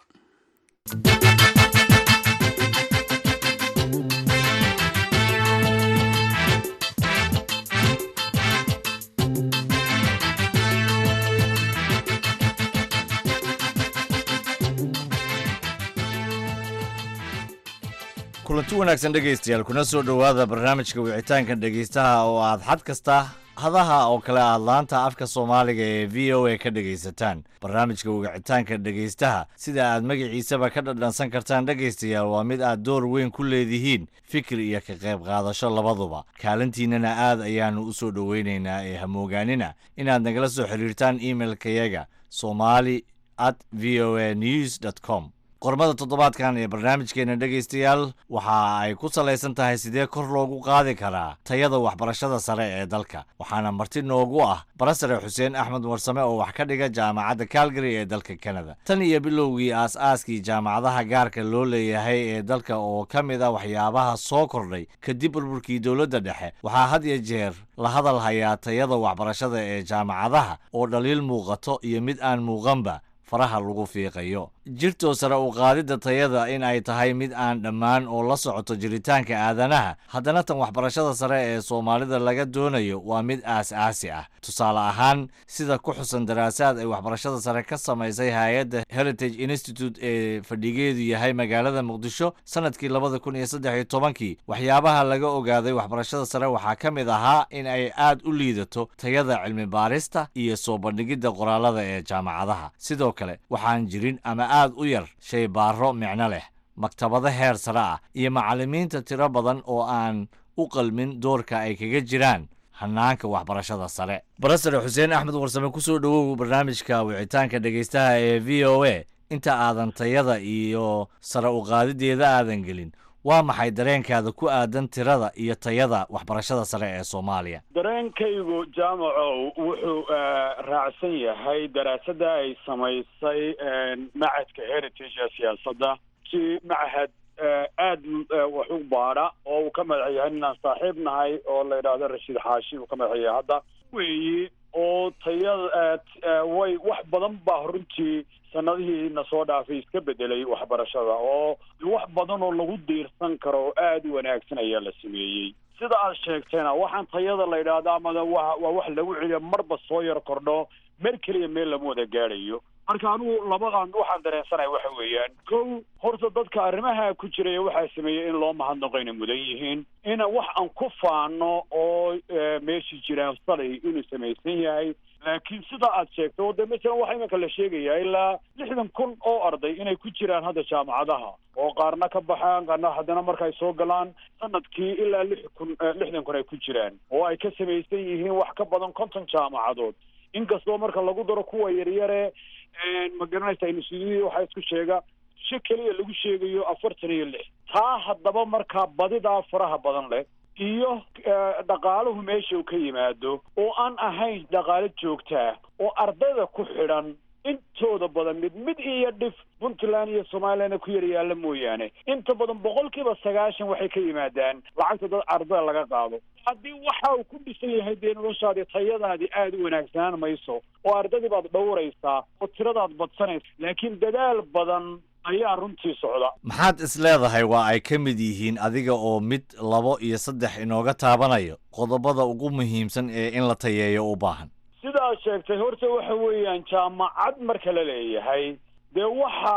kulanti wanaagsan dhegaystayaal kuna soo dhowaada barnaamijka wicitaanka dhegaystaha oo aad xad kasta hadaha oo kale aad laanta afka soomaaliga ee v o a ka dhegaysataan barnaamijka wicitaanka dhegaystaha sida aad magaciisaba ka dhadhansan kartaan dhegaystayaal waa mid aad door weyn ku leedihiin fikir iyo ka qayb qaadasho labaduba kaalintiinnana aad ayaannu u soo dhoweynaynaa ee hamoogaanina inaad nagala soo xiriirtaan imailkayaga somali at v o a news dt com qormada toddobaadkan ee barnaamijkeena dhegaystayaal waxa ay ku salaysan tahay sidee kor loogu qaadi karaa tayada waxbarashada sare ee dalka waxaana marti noogu ah barasare xuseen axmed warsame oo wax ka dhiga jaamacadda calgary ee dalka kanada tan iyo bilowgii aas-aaskii jaamacadaha gaarka loo leeyahay ee dalka oo ka mid a waxyaabaha soo kordhay kadib burburkii dowladda dhexe waxaa had iyo jeer la hadal hayaa tayada waxbarashada ee jaamacadaha oo dhaliil muuqato iyo mid aan muuqanba faraha lagu fiiqayo jirtoo sare u qaadidda tayada in ay tahay mid aan dhammaan oo la socoto jiritaanka aadanaha haddana tan waxbarashada sare ee soomaalida laga doonayo waa mid aas-aasi ah tusaale ahaan sida ku xusan daraasaad ay waxbarashada sare ka samaysay hay-adda heritage institute ee fadhigeedu yahay magaalada muqdisho sanadkii labada kun iyo saddex iyo tobankii waxyaabaha laga ogaaday waxbarashada sare waxaa ka mid ahaa in ay aad u liidato tayada cilmi baarista iyo soo bandhigidda qoraalada ee jaamacadaha sidoo kale waxaan jirin ama aad u yar shay baaro micno leh maktabado heer sare ah iyo macallimiinta tiro badan oo aan u qalmin doorka ay kaga jiraan hanaanka waxbarashada sare barasare xuseen axmed warsame kusoo dhowow barnaamijka wicitaanka dhegaystaha ee v o a inta aadan tayada iyo sare u qaadideeda aadan gelin waa maxay dareenkaada ku aadan tirada iyo tayada waxbarashada sare ee soomaaliya dareenkaygu jaamacow wuxuu raacsan yahay daraasadda ay samaysay macadka heritage ee siyaasadda si machad aada wax u baadha oo uu ka madax yahay ninaan saaxiib nahay oo la yidhaahdo rashiid xaashi uu ka madax yahay hadda weeyi oo tayada way wax badan baa runtii sanadihii na soo dhaafay iska bedelay waxbarashada oo wax badan oo lagu diirsan karo oo aada u wanaagsan ayaa la sameeyey sida aad sheegteena waxaan tayada la yidhaahdo amada wa waa wax lagu celiyo marba soo yar kordho mer keliya meel lama wada gaadhayo marka anigu labadan waxaan dareensanaya waxa weeyaan kow horta dadka arrimaha ku jiraya waxaa sameeyey in loo mahadnaqo inay mudan yihiin ina wax aan ku faano oo meeshii jiraan salay inuu samaysan yahay laakiin sida aad sheegto oo de masalan waxaa iminka la sheegayaa ilaa lixdan kun oo arday inay ku jiraan hadda jaamacadaha oo qaarna ka baxaan qaarna haddana marka ay soo galaan sanadkii ilaa lix kun lixdan kun ay ku jiraan oo ay ka samaysan yihiin wax ka badan konton jaamacadood inkastoo marka lagu daro kuwa yaryare ma garanaysa instituudiyadii waxaa isku sheega si keliya lagu sheegayo afartan iyo lix taa haddaba markaa badidaa faraha badan leh iyo dhaqaaluhu meesha uu ka yimaado oo aan ahayn dhaqaalo joogtaa oo ardayda ku xidhan intooda badan mid mid iyo dhif puntland iyo somalilandna ku yar yaalla mooyaane inta badan boqolkiiba sagaashan waxay ka yimaadaan lacagta dad ardada laga qaado haddii waxa uu ku dhisan yahay dee noloshaadii tayadaadii aada u wanaagsanaan mayso oo ardaydii baad dhowraysaa oo tiradaad badsanaysa laakiin dadaal badan ayaa runtii socda maxaad is leedahay waa ay ka mid yihiin adiga oo mid labo iyo saddex inooga taabanayo qodobada ugu muhiimsan ee in la tayeeyo u baahan sidaad sheegtay horta waxa weeyaan jaamacad marka la leeyahay dee waxa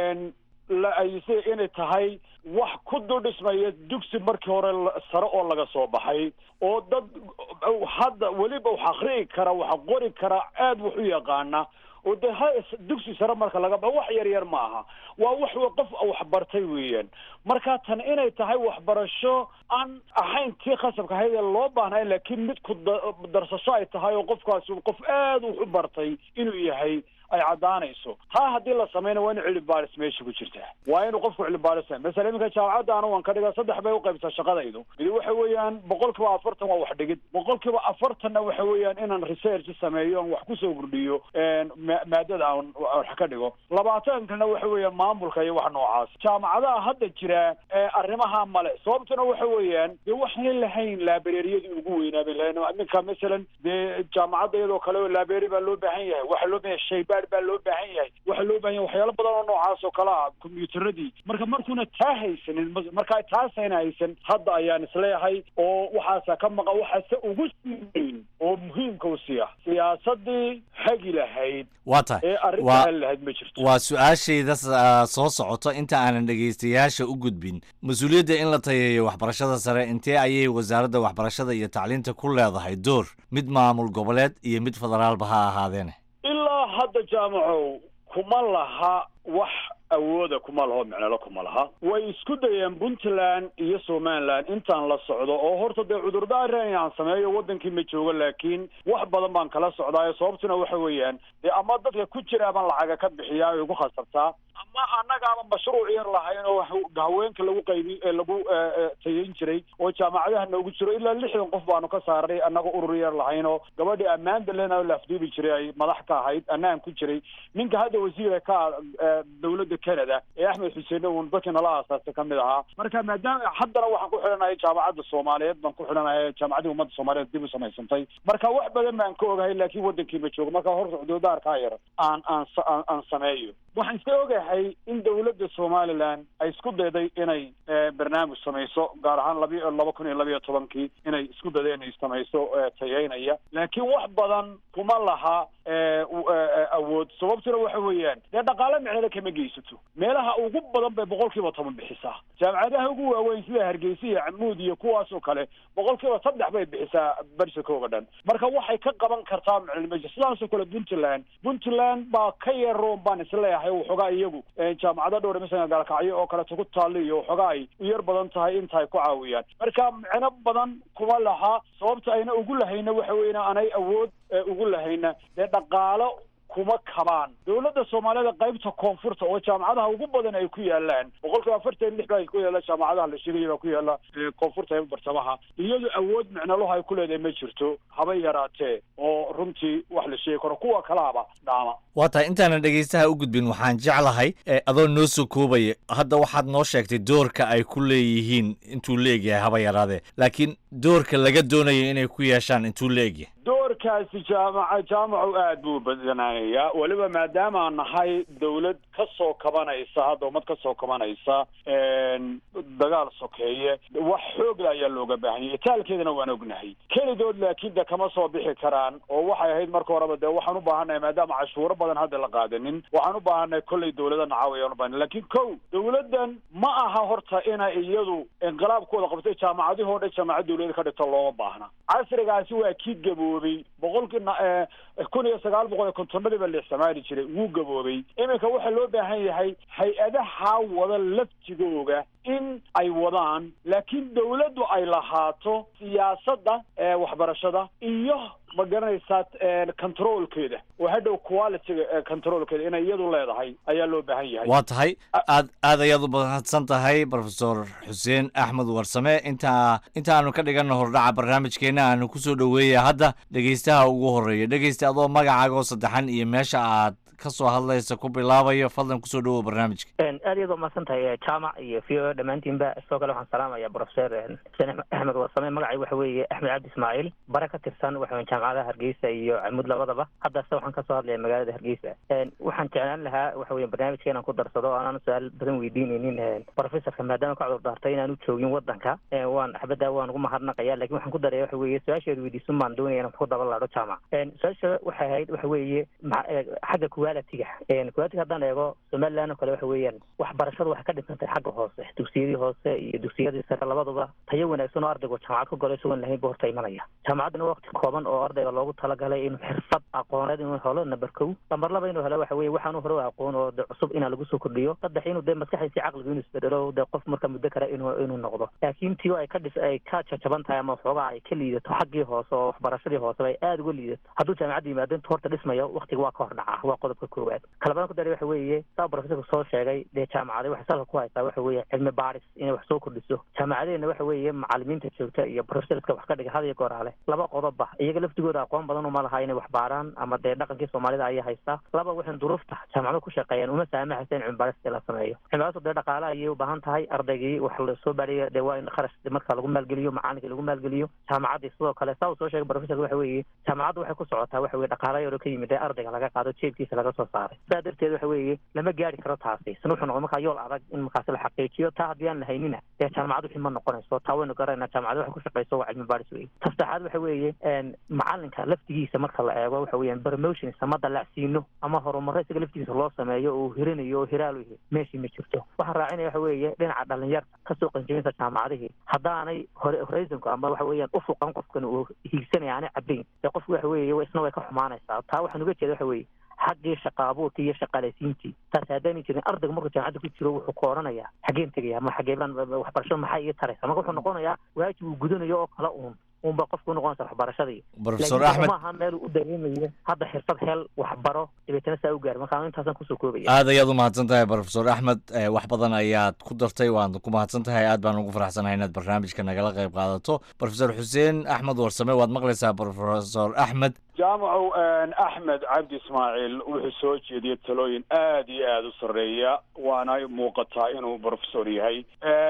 la ayisay inay tahay wax ku dudhismaya dugsi markii hore sare oo laga soo baxay oo dad hadda weliba wax akri'i kara wax qori kara aada wax u yaqaana oo de ha dugsi sare marka laga baxo wax yar yar ma aha waa wax qof waxbartay weeyaan marka tan inay tahay waxbarasho aan ahayn tii khasabka ahayd ee loo baahnay laakiin mid ku darsasho ay tahay oo qofkaasi qof aada wax u bartay inuu yahay ay caddaanayso taa haddii la samayna waa in cilmi baaris meesha ku jirtaa waa inuu qofku cilmi baaris masala iminka jaamacadda anu waan ka dhiga saddex bay uqaybtaa shaqadaydu midi waxa weeyaan boqol kiiba afartan waa wax dhigid boqol kiiba afartanna waxa weeyaan inaan research sameeyo aan wax kusoo kordhiyo maadada aan wax ka dhigo labaatankana waxa weeyaan maamulka iyo wax noocaas jaamacadaha hadda jira arrimaha male sababtuna waxa weeyaan dee waxaan lahayn laabareeriyadii ugu weynaabay lahayn iminka masalan dee jaamacadda iyadoo kale oo laabeeri baa loo baahan yahay waxaa loo baahan yahay shaybaad baa loo baahan yahay waxaa loo baahan yahay waxyaalo badan oo noocaas oo kale ah kombiyuutaradii marka markuuna taa haysanin markaa taasayna haysan hadda ayaan isleeyahay oo waxaasa ka maqa waxaase ugu sii weyn oo muhiimka u siiya siyaasadii hagi lahayd waa tahay ee arrinta waa hali lahayd ma jirto waa su-aashayda ah, soo socoto inta aanan dhegaystayaasha u gudbin mas-uuliyadda in la tayeeyo waxbarashada sare intee ayay wasaaradda waxbarashada iyo tacliinta ku leedahay door mid maamul goboleed iyo mid federaalba ha ahaadeene ilaa hadda jaamacow kuma laha wax awooda kuma laho micnalo kuma laha way isku dayeen puntland iyo somaliland intaan la socdo oo horta dee cudurdaara inaan sameeyo wadankii ma joogo laakiin wax badan baan kala socdaayo sababtuna waxa weeyaan dee ama dadka ku jira baan lacaga ka bixiyaa ay ugu khasartaa ama annagaaba mashruuc yar lahayn oo wax- haweenka lagu qaybi ee lagu eh, eh, tayayn jiray oo jaamacadaha noogu jiro ilaa lixdan qof baanu ka saaray annaga urur yar lahayn oo gabadhii ammaanda lena la afduubi jiray ay madax ka ahayd annaan ku jiray ninka hadda wasiira ka ah, eh, dowladda canada ee axmed xuseen uun dadkii nala aasaasay ka mid ahaa marka maadaama haddana waxaan ku xidhanahay jaamacadda soomaaliyeed baan ku xidhanahay jaamacaddii ummadda soomaaliyeed dib u samaysantay marka wax badan baan ka ogahay laakiin wadankii ma joogo marka horta cudurdaarkaa yar aan aan sa- aan aan sameeyo waxaan iska ogahay in dowladda somaliland ay isku dayday inay eh, barnaamij samayso gaar ahaan labi laba kun iyo labiyo tobankii inay isku dayday inay samayso eh, tayeynaya laakiin wax badan kuma laha eh, u- eh, eh, awood sababtuna waxa weeyaan dee dhaqaale micnale kama geysato meelaha ugu badan bay boqol kiiba toban bixisaa jaamacadaha ugu waaweyn sida hargeysa iyo camuud iyo kuwaas oo kale boqol kiiba saddex bay bixisaa barsikooga dhan marka waxay ka qaban kartaa maclumaji sidaasoo kale puntland puntland baa ka yaroon baan isleeyahay waxoogaa iyagu eh, jaamacado dhowr masalan gaalkacyo oo kaleeto ku taalla iyo waxoogaa ay u yar badan tahay inta ay ku caawiyaan marka micno badan kuma laha sababta ayna ugu lahayna waxa weeyaan aanay awood eh, ugu lahayna dee dhaqaalo kuma kabaan dowladda soomaaliyada qaybta koonfurta oo jaamacadaha ugu badan ay ku yaalaan boqol kiiba afartan lix baa ku yaala jaamacadaha la sheegaya baa ku yaala eh, koonfurta ee bartamaha iyadu awood micnaloha ay ku leedahay ma jirto haba yaraatee oo runtii wax la sheegi karo kuwa kalaaba dhaama waa tahay intaanan dhegaystaha u gudbin waxaan jeclahay eh, adoo noo soo koobaya hadda waxaad noo sheegtay doorka ay ku leeyihiin intuu leegyahay haba yaraadee laakiin doorka laga doonayo inay ku yeeshaan intuu leegyahay doorkaasi jaamaca jaamacu aad buu badanaanayaa weliba maadaama aan nahay dawlad ka soo kabanaysa hadda ummad ka soo kabanaysa een, dagaal sokeeye wax xoogla ayaa looga baahan yahay taalkeedana waan ognahay kelidood laakiin de kama soo bixi karaan oo waxay ahayd marka horeba de waxaan u baahannahay maadaama cashuuro badan hadda la qaadanin waxaan u baahannahay kolley dawlada nacaawayaan u baahanay laakiin kow dawladdan ma aha horta inay iyadu inqilaabkooda qabtay jaamacadihii oo dhan jaamacad dawlada ka dhigto looma baahna casrigaasi waa kii gaboobay boqolkii na- eh, kun iyo sagaal boqol iyo kontonadii baa la isticmaali jiray wuu gaboobay iminka waxaa loo baahan yahay hay-adaha wada laftigooga in ay wadaan laakiin dawladdu ay lahaato siyaasadda ee waxbarashada iyo ma garanaysaa controlkeeda oo hadhow qualityga ee controlkeeda inay iyadu leedahay ayaa loo baahan yahay waa tahay aad aad ayaad u mahadsan tahay profesor xuseen axmed warsame inta intaanu ka dhiganno hordhaca barnaamijkeena aanu kusoo dhoweeya hadda dhegaystaha ugu horeeya dhegaysta adoo magacaaga oo saddexan iyo meesha aad ka soo hadlaysa ku bilaabayo fadlan kusoo dhowow barnaamijka aad iyaad umahadsan tahay jaamac iyo v o dhammaantiinba sidoo kale waxaan salaamaya professor xuseen axmed warsame magacay waxa weeye axmed cabdi ismaaciil bare ka tirsan waxa weeye jaamacadaha hargeysa iyo camud labadaba haddase waxaan kasoo hadlaya magaalada hargeysa waxaan jeclaan lahaa waxa weye barnaamijka inaan ku darsado oo aanan su-aal badan weydiineynin professorka maadaama ka cudur daartay inaanu joogin wadanka waan axbadda waan ugu mahadnaqaya lakin waxaan ku daraya waxa weeye su-aasheedu weydiisun baan doonaya inaan ku daba laadho jaamac su-aasha waxay ahayd waxa weeye ma- xagga quality-ga quality haddaan eego somaliland oo kale waxa weeyaan waxbarashadu waxay ka dhintantay xagga hoose dugsiyadii hoose iyo dugsiyadii sare labaduba tayo wanaagsan oo ardaygu jaamacad ku galo isagoon lahayn bu horta imanaya jaamacaddana waqti kooban oo ardayga loogu talagalay inuu xirfad aqooneed inuu helo number kow lambar laba inuu helo waxa weeye waxaanu hore u aqoon oo de cusub inaa lagu soo kordhiyo saddex inuu dee maskaxdiisi caqligu inuu isbedelo de qof marka muddo kale inuu inuu noqdo laakiin tio ay ka dhis ay ka jajaban tahay ama waxoogaa ay ka liidato xaggii hoose oo waxbarashadii hoose ay aada uga liidato hadduu jaamacadda yimaado intu horta dhismayo waqtiga waa ka hor dhaca waa qodob qodobka koowaad kalabaan ku daray waxa weeye saa profesorku soo sheegay dee jaamacaday waxay salka ku haysaa waxa weeye cilmi baadhis inay wax soo kordhiso jaamacadeena waxa weeye macalimiinta joogta iyo profesorska wax ka dhiga had iyo goor ale laba qodobba iyaga laftigooda aqoon badan uma laha inay wax baaraan ama dee dhaqankii soomaalida ayaa haystaa laba waxaan duruufta jaamacado ku shaqeeyaan uma saamaxaysa in cilmi baadhista la sameeyo cilmi baadhistu dee dhaqaale ayay u baahan tahay ardaygii wax lasoo baadhiya dee waa in kharash marka lagu maalgeliyo macalinka lagu maalgeliyo jaamacaddii sidoo kale saa uu soo sheegay profesorka waxa weeye jaamacaddu waxay ku socotaa waxa weye dhaqaala yaro ka yimid ee ardayga laga qaado jeebkiisa laga soo saaray sidaa darteed waxa weeye lama gaari karo taasi isna wuxuu noqon markaa yool adag in markaasi la xaqiijiyo taa haddii aan la haynina dee jaamacad wixii ma noqonayso taa waynu garanayna jaamacad waxay ku shaqeyso waa cilmi baadhis weye ta saddexaad waxa weeye macalinka laftigiisa marka la eego waxa weeyaan promotions ama dalacsiino ama horumaro isaga laftigiisa loo sameeyo oo hirinayo oo hiraal u yahay meeshii ma jirto waxaan raacinaya waxa weeye dhinaca dhalinyarta kasoo qanjabinta jaamacadihii haddaanay hore horizonku ama waxa weeyaan ufuqan qofkan uu hiigsanaya aanay cabayn dee qofku waxa weeye isna way ka xumaanaysaa taa waxaan uga jeeda waxa weeye xaggii shaqa abuurkii iyo shaqaalaysiintii taasi haddaanay jirin ardayga markuu jaamacadda ku jiro wuxuu ka odhanayaa xaggeen tegaya ma xageebaan waxbarasho maxay ii taraysa marka wuxuu noqonayaa waajib uu gudanayo oo kale uun unba qofku noqonaysa waxbarashadii profesor axmed maaha meel u dareemayo hadda xirfad hel waxbaro dabeetana saa u gaari marka intaasan kusoo koobaya aad ayaad u mahadsan tahay profesor axmed wax badan ayaad ku dartay waad ku mahadsan tahay aad baan ugu faraxsanahay inaad barnaamijka nagala qayb qaadato profesor xuseen axmed warsame waad maqlaysaa profesor axmed jaamacow axmed cabdi ismaaciil wuxuu soo jeediyey talooyin aad iyo aada u sarreeya waana muuqataa inuu profesor yahay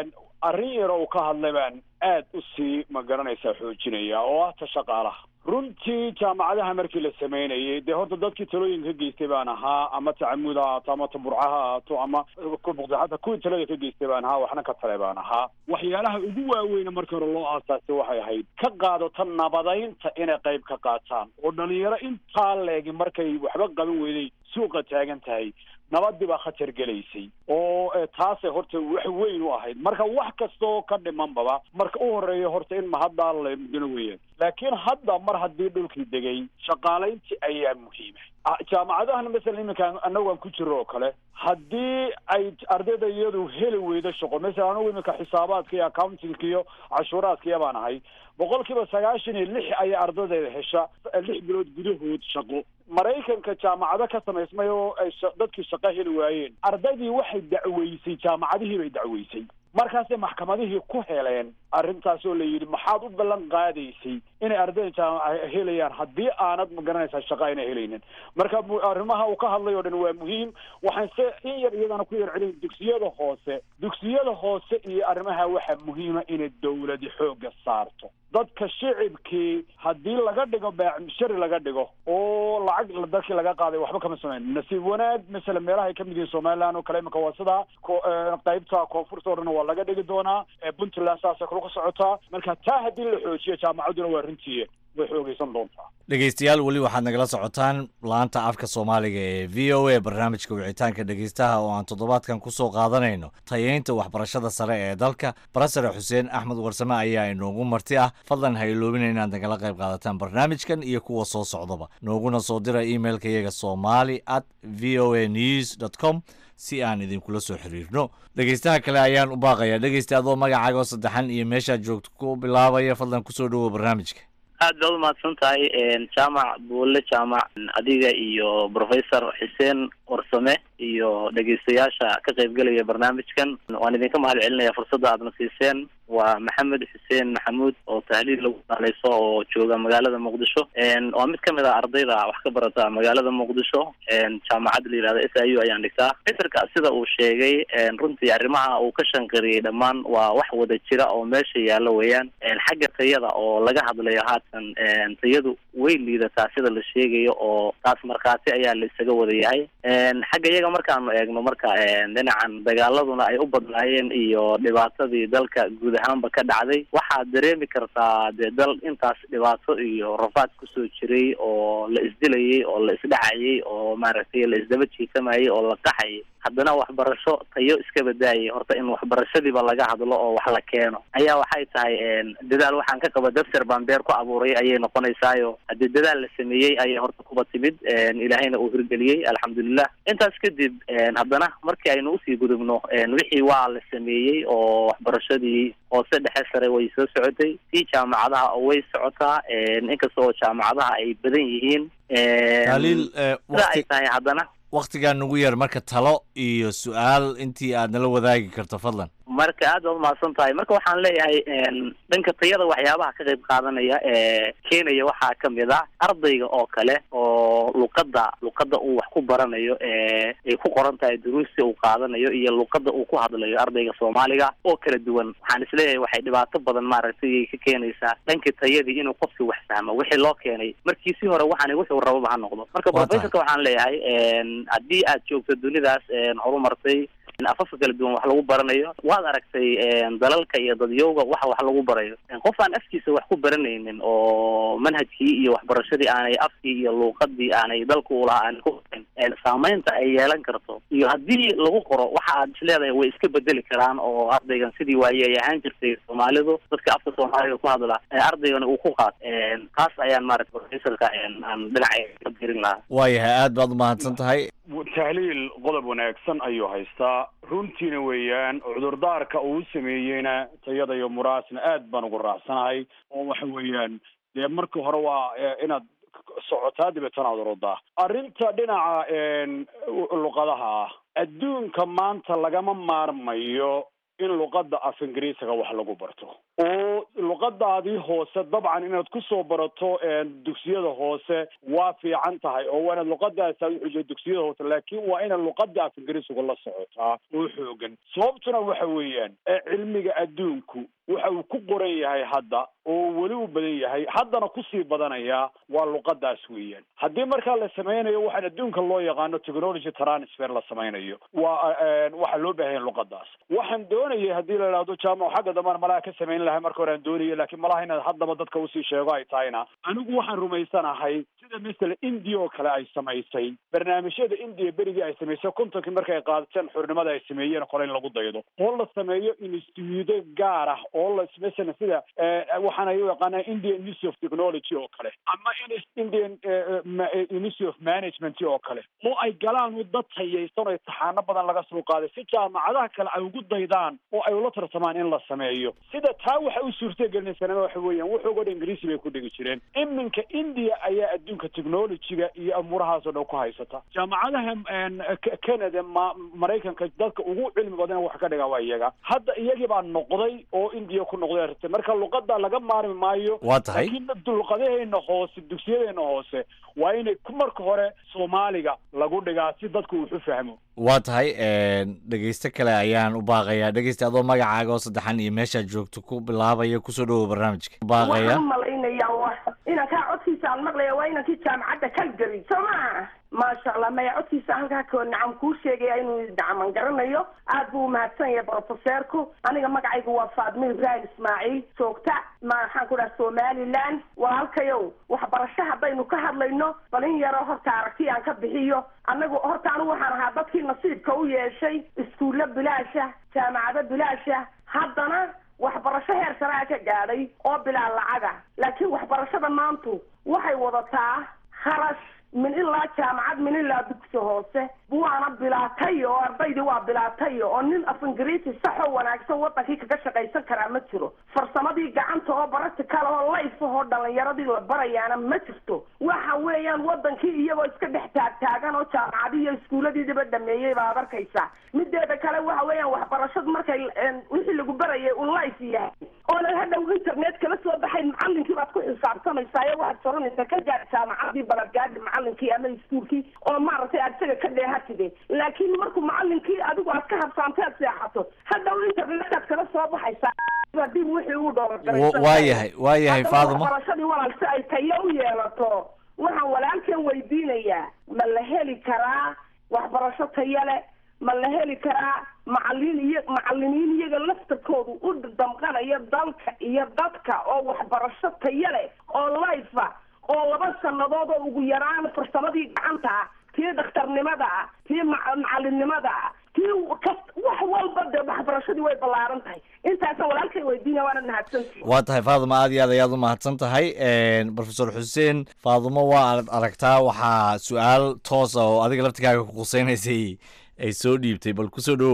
arrin yar oo uu ka hadlay baan aad u sii ma garanaysaa xoojinaya oo ah ta shaqaalaha runtii jaamacadaha markii la sameynayay dee horta dadkii talooyinka ka geystay baan ahaa ama tacamud ha ahaato ama taburca ha ahaato ama hata kuwii talada ka geystay baan ahaa waxna ka tale baan ahaa waxyaalaha ugu waaweyna markii hore loo aasaasay waxay ahayd ka qaadato nabadaynta inay qayb ka qaataan oo dhalinyaro intaa leegi markay waxba qaban weyday suuqa taagan tahay nabadii baa khatar gelaysay oo taasay horta wax weyn u ahayd marka wax kastaoo ka dhimanbaba marka u horeeya horta in mahaddaa la mudano weeyaan laakiin hadda mar haddii dhulkii degay shaqaalayntii ayaa muhiima jaamacadahana masalan iminka anagu aan ku jiro oo kale haddii ay ardayda iyadu heli weydo shaqo masalan anagu iminka xisaabaadka iyo accountingka iyo cashuuraadka iyo baan ahay boqol kiiba sagaashan iyo lix ayaa ardaydeeda hesha lix bilood gudahood shaqo maraykanka jaamacado ka samaysmay oo ay dadkii shaqo heli waayeen ardaydii waxay dacweysay jaamacadihii bay dacweysay markaasay maxkamadihii ku heleen arrintaas oo la yidhi maxaad u ballan qaadaysay inay ardayda jaamaca helayaan haddii aanad ma garanaysaa shaqo ayna helaynin marka arrimaha uu ka hadlay oo dhan waa muhiim waxaan se in yar iyadana ku yar celin dugsiyada hoose dugsiyada hoose iyo arrimaha waxaa muhiima inay dawladi xoogga saarto dadka shicibkii haddii laga dhigo shari laga dhigo oo lacag dadkii laga qaaday waxba kama samayn nasiib wanaag masalan meelaha ay kamid yihiin somaliland oo kale imika waa sidaa qaybta koonfurta o dhan waa laga dhigi doonaa puntland saasay kula ka socotaa marka taa haddii la xoojiyo jaamacadduna waa runtii way xoogeysan doontaa dhegeystayaal weli waxaad nagala socotaan laanta afka soomaaliga ee v o a barnaamijka wicitaanka dhegeystaha oo aan toddobaadkan kusoo qaadanayno tayeynta waxbarashada sare ee dalka barasare xuseen axmed warsame ayaa inoogu marti ah fadlan ha iloobina inaad nagala qayb qaadataan barnaamijkan iyo kuwa soo socdaba nooguna soo dira emailka iyaga somali at v o a news dot com si aan idinkula soo xiriirno dhegeystaha kale ayaan u baaqayaa dhegeysta adoo magacaaga oo saddexan iyo meeshaad joogto ku bilaabaya fadlan kusoo dhowow barnaamijka aad baad umahadsan tahay jaamac buulle jaamac adiga iyo professor xuseen warsame iyo dhegeystayaasha ka qaybgelaya barnaamijkan waan idinka mahad celinaya fursadda aadna siiseen waa maxamed xuseen maxamuud oo tahliil lagu daaleyso oo jooga magaalada muqdisho waa mid kamid ah ardayda wax ka barata magaalada muqdisho jaamacadda la yihahda s i u ayaan dhigtaa fitrka sida uu sheegay runtii arrimaha uu ka shanqariyey dhammaan waa wax wada jira oo meesha yaalla weeyaan xagga tayada oo laga hadlayo haatan tayadu way liidataa sida la sheegayo oo taas markhaati ayaa la isaga wada yahay xagga iyaga markaanu eegno marka dhinacan dagaaladuna ay u badnaayeen iyo dhibaatadii dalka guud ahaanba ka dhacday waxaad dareemi kartaa dee dal intaas dhibaato iyo rafaad kusoo jiray oo la isdilayay oo la isdhacayay oo maaragtay la isdaba jiitamayay oo la qaxayay haddana waxbarasho tayo iska badaayay horta in waxbarashadiiba laga hadlo oo wax la keeno ayaa waxay tahay dadaal waxaan ka qaba daftar baan beer ku abuuray ayay noqonaysaayo haddii dadaal la sameeyey ayay horta kuba timid ilaahayna uu hirgeliyey alxamdulilah intaas kadib haddana markii aynu usii gudubno wixii waa la sameeyey oo waxbarashadii hoose dhexe sare way soo socotay tii jaamacadaha way socotaa inkasta oo jaamacadaha ay badan yihiin taaliil sida ay tahay haddana wakhtigaa nugu yar marka talo iyo su-aal intii aad nala wadaagi karto fadlan marka aad baad umahadsan tahay marka waxaan leeyahay dhanka tayada waxyaabaha ka qayb qaadanaya ee keenaya waxaa kamid ah ardayga oo kale oo luqadda luqadda uu wax ku baranayo ee ay ku qoran tahay duruusta uu qaadanayo iyo luqadda uu ku hadlayo ardayga soomaaliga oo kala duwan waxaan isleeyahay waxay dhibaato badan maaragtay ka keenaysaa dhanka tayadii inuu qofki wax fahmo wixii loo keenay markii si hore waxaan wuxuu rababa ha noqdo marka professorka waxaan leeyahay haddii aad joogto dunidaas horumartay afafka kala duwan wax lagu baranayo waad aragtay dalalka iyo dadyowga waxa wax lagu barayo qof aan afkiisa wax ku baranaynin oo manhajkii iyo waxbarashadii aanay afkii iyo luuqadii aanay dalka ulahaa aanay ku barin saameynta ay yeelan karto iyo haddii lagu qoro waxa aad isleedahay way iska bedeli karaan oo ardaygan sidii waaye ay ahaan jirtay soomaalidu dadka afka soomaaliga ku hadla ardaygana uu ku qaat taas ayaan maarata professorka aan dhinaca ka birin lahaa waayahay aad baad umahadsan tahay tahliil qodob wanaagsan ayuu haystaa runtiina weeyaan cudurdaarka uu sameeyeyna tayada iyo muraasna aad baan ugu raacsanahay oo waxa weeyaan dee marka hore waa inaad socotaa dabeetana aad orodaa arrinta dhinaca luqadaha ah adduunka maanta lagama maarmayo in luqadda af ingiriisiga wax lagu barto oo luqadaadii hoose dabcan inaad kusoo barato dugsiyada hoose waa fiican tahay oo waa inaad luqadaas aad uxujiyo dugsiyada hoose laakiin waa inaad luqada af ingiriisiga la socotaa oo xoogan sababtuna waxa weeyaan cilmiga adduunku waxa uu ku qoran yahay hadda oo weli u badan yahay haddana kusii badanaya waa luqadaas weeyaan haddii markaa la sameynayo waxaan adduunka loo yaqaano technology transfer la sameynayo waa waxaa loo baahanya luqadaas waxaan doonayay haddii la idhahdo jaamac xagga dambana malaha ka samayn lahay marka hore aan doonayay laakiin malaha inaad haddaba dadka usii sheego ay tahayna anigu waxaan rumaysanahay sida masala india oo kale ay samaysay barnaamijyada india berigii ay samaysay kontonkii marka ay qaadateen xurnimada ay sameeyeen kole in lagu daydo oo la sameeyo instituudo gaar ah oo la masalan sida waxaan ay u yaqaanaa indian institute of technology oo kale ama indian institute of management oo kale oo ay galaan dad tayaysan oo taxaano badan laga soo qaaday si jaamacadaha kale ay ugu daydaan oo ay ula tartamaan in la sameeyo sida taa waxa u suurtagelinaysaa waxa weeyaan wuxuuga dhan ingiriisi bay ku dhigi jireen iminka india ayaa adduunka technologyga iyo amuurahaasoo dhan ku haysata jaamacadaha canada ma maraykanka dadka ugu cilmi badan wax ka dhiga waa iyaga hadda iyagii baa noqday oo india ku noqday arrinta marka luqada laga maarmi maayo waa tahay laakiin luqadaheena hoose dugsiyadeena hoose waa inay ku marka hore soomaaliga lagu dhigaa si dadku wuxu fahmo waa tahay dhegeysto kale ayaan u baaqayaa dhegeysta adoo magacaaga oo saddexan iyo meeshaad joogto ku bilaabaya kusoo dhawow barnaamijka baaqaya waxaan malaynayaa wa inankaa codkiisa aan maqlaya waa inankii jaamacadda calgary soo maa maasha allah maya codkiisa halkaa koo nacam kuu sheegaya inuu dacaman garanayo aad buu umahadsan yahay brofeseerku aniga magacaygu waa faadmo ibrahim ismaaciil joogta maxaan ku dhaha somaliland walaalkayow waxbarasho haddaynu ka hadlayno bal in yaroo horta aragti aan ka bixiyo anagu horta anigu waxaan ahaa dadkii nasiibka u yeeshay iskuullo bilaasha jaamacado bilaasha haddana waxbarasho heer saraa ka gaadhay oo bilaa lacaga laakiin waxbarashada maantu waxay wadataa kharash min ilaa jaamacad min ilaa dugsi hoose waana bilaatay oo ardaydii waa bilaatay oo nin af ingiriisi saxoo wanaagsan wadankii kaga shaqaysan karaa ma jiro farsamadii gacanta oo practical oo life ahoo dhalinyaradii la barayaana ma jirto waxa weeyaan wadankii iyagoo iska dhex taagtaagan oo jaamacadii iyo iskuulladiidiba dhameeyey baad arkaysaa mideeda kale waxa weeyaan waxbarashadu markay wixii lagu barayay uu life yahay oonan hadhow internet kala soo baxayn macalinkii baad ku xisaabtamaysaa ee waxaad soranaysaa ka gaar jaamacadii balagaadi macalinkii ama iskuulkii oo maaragtay aad isaga ka dheehatide laakiin markuu macalinkii adigu aad ka habsaantay aad seexato hadhow internetaad kala soo baxaysaa dib wixii uu waa yahay waa yahay faadimo waxbarashadii walaal si ay tayo u yeelato waxaan walaalkan weydiinayaa ma la heli karaa waxbarasho tayo leh ma la heli karaa macalin iyo macalimiin iyaga laftarkoodu u damqanaya dalka iyo dadka oo waxbarasho tayo leh oo life ah oo laba sanadood oo ugu yaraan farsamadii gacanta ah tii dhakhtarnimada ah tii macalinimada ah tii wax walba dee waxbarashadii way ballaaran tahay intaasa walaalkay weydiinaya waana mahadsantii waa tahay faadimo aad iyo aad ayaad u mahadsan tahay profesor xuseen faadimo waa aad aragtaa waxaa su-aal toosa oo adiga laftigaaga ku quseynaysay ay soo dhiibtay bal kusoo dhawow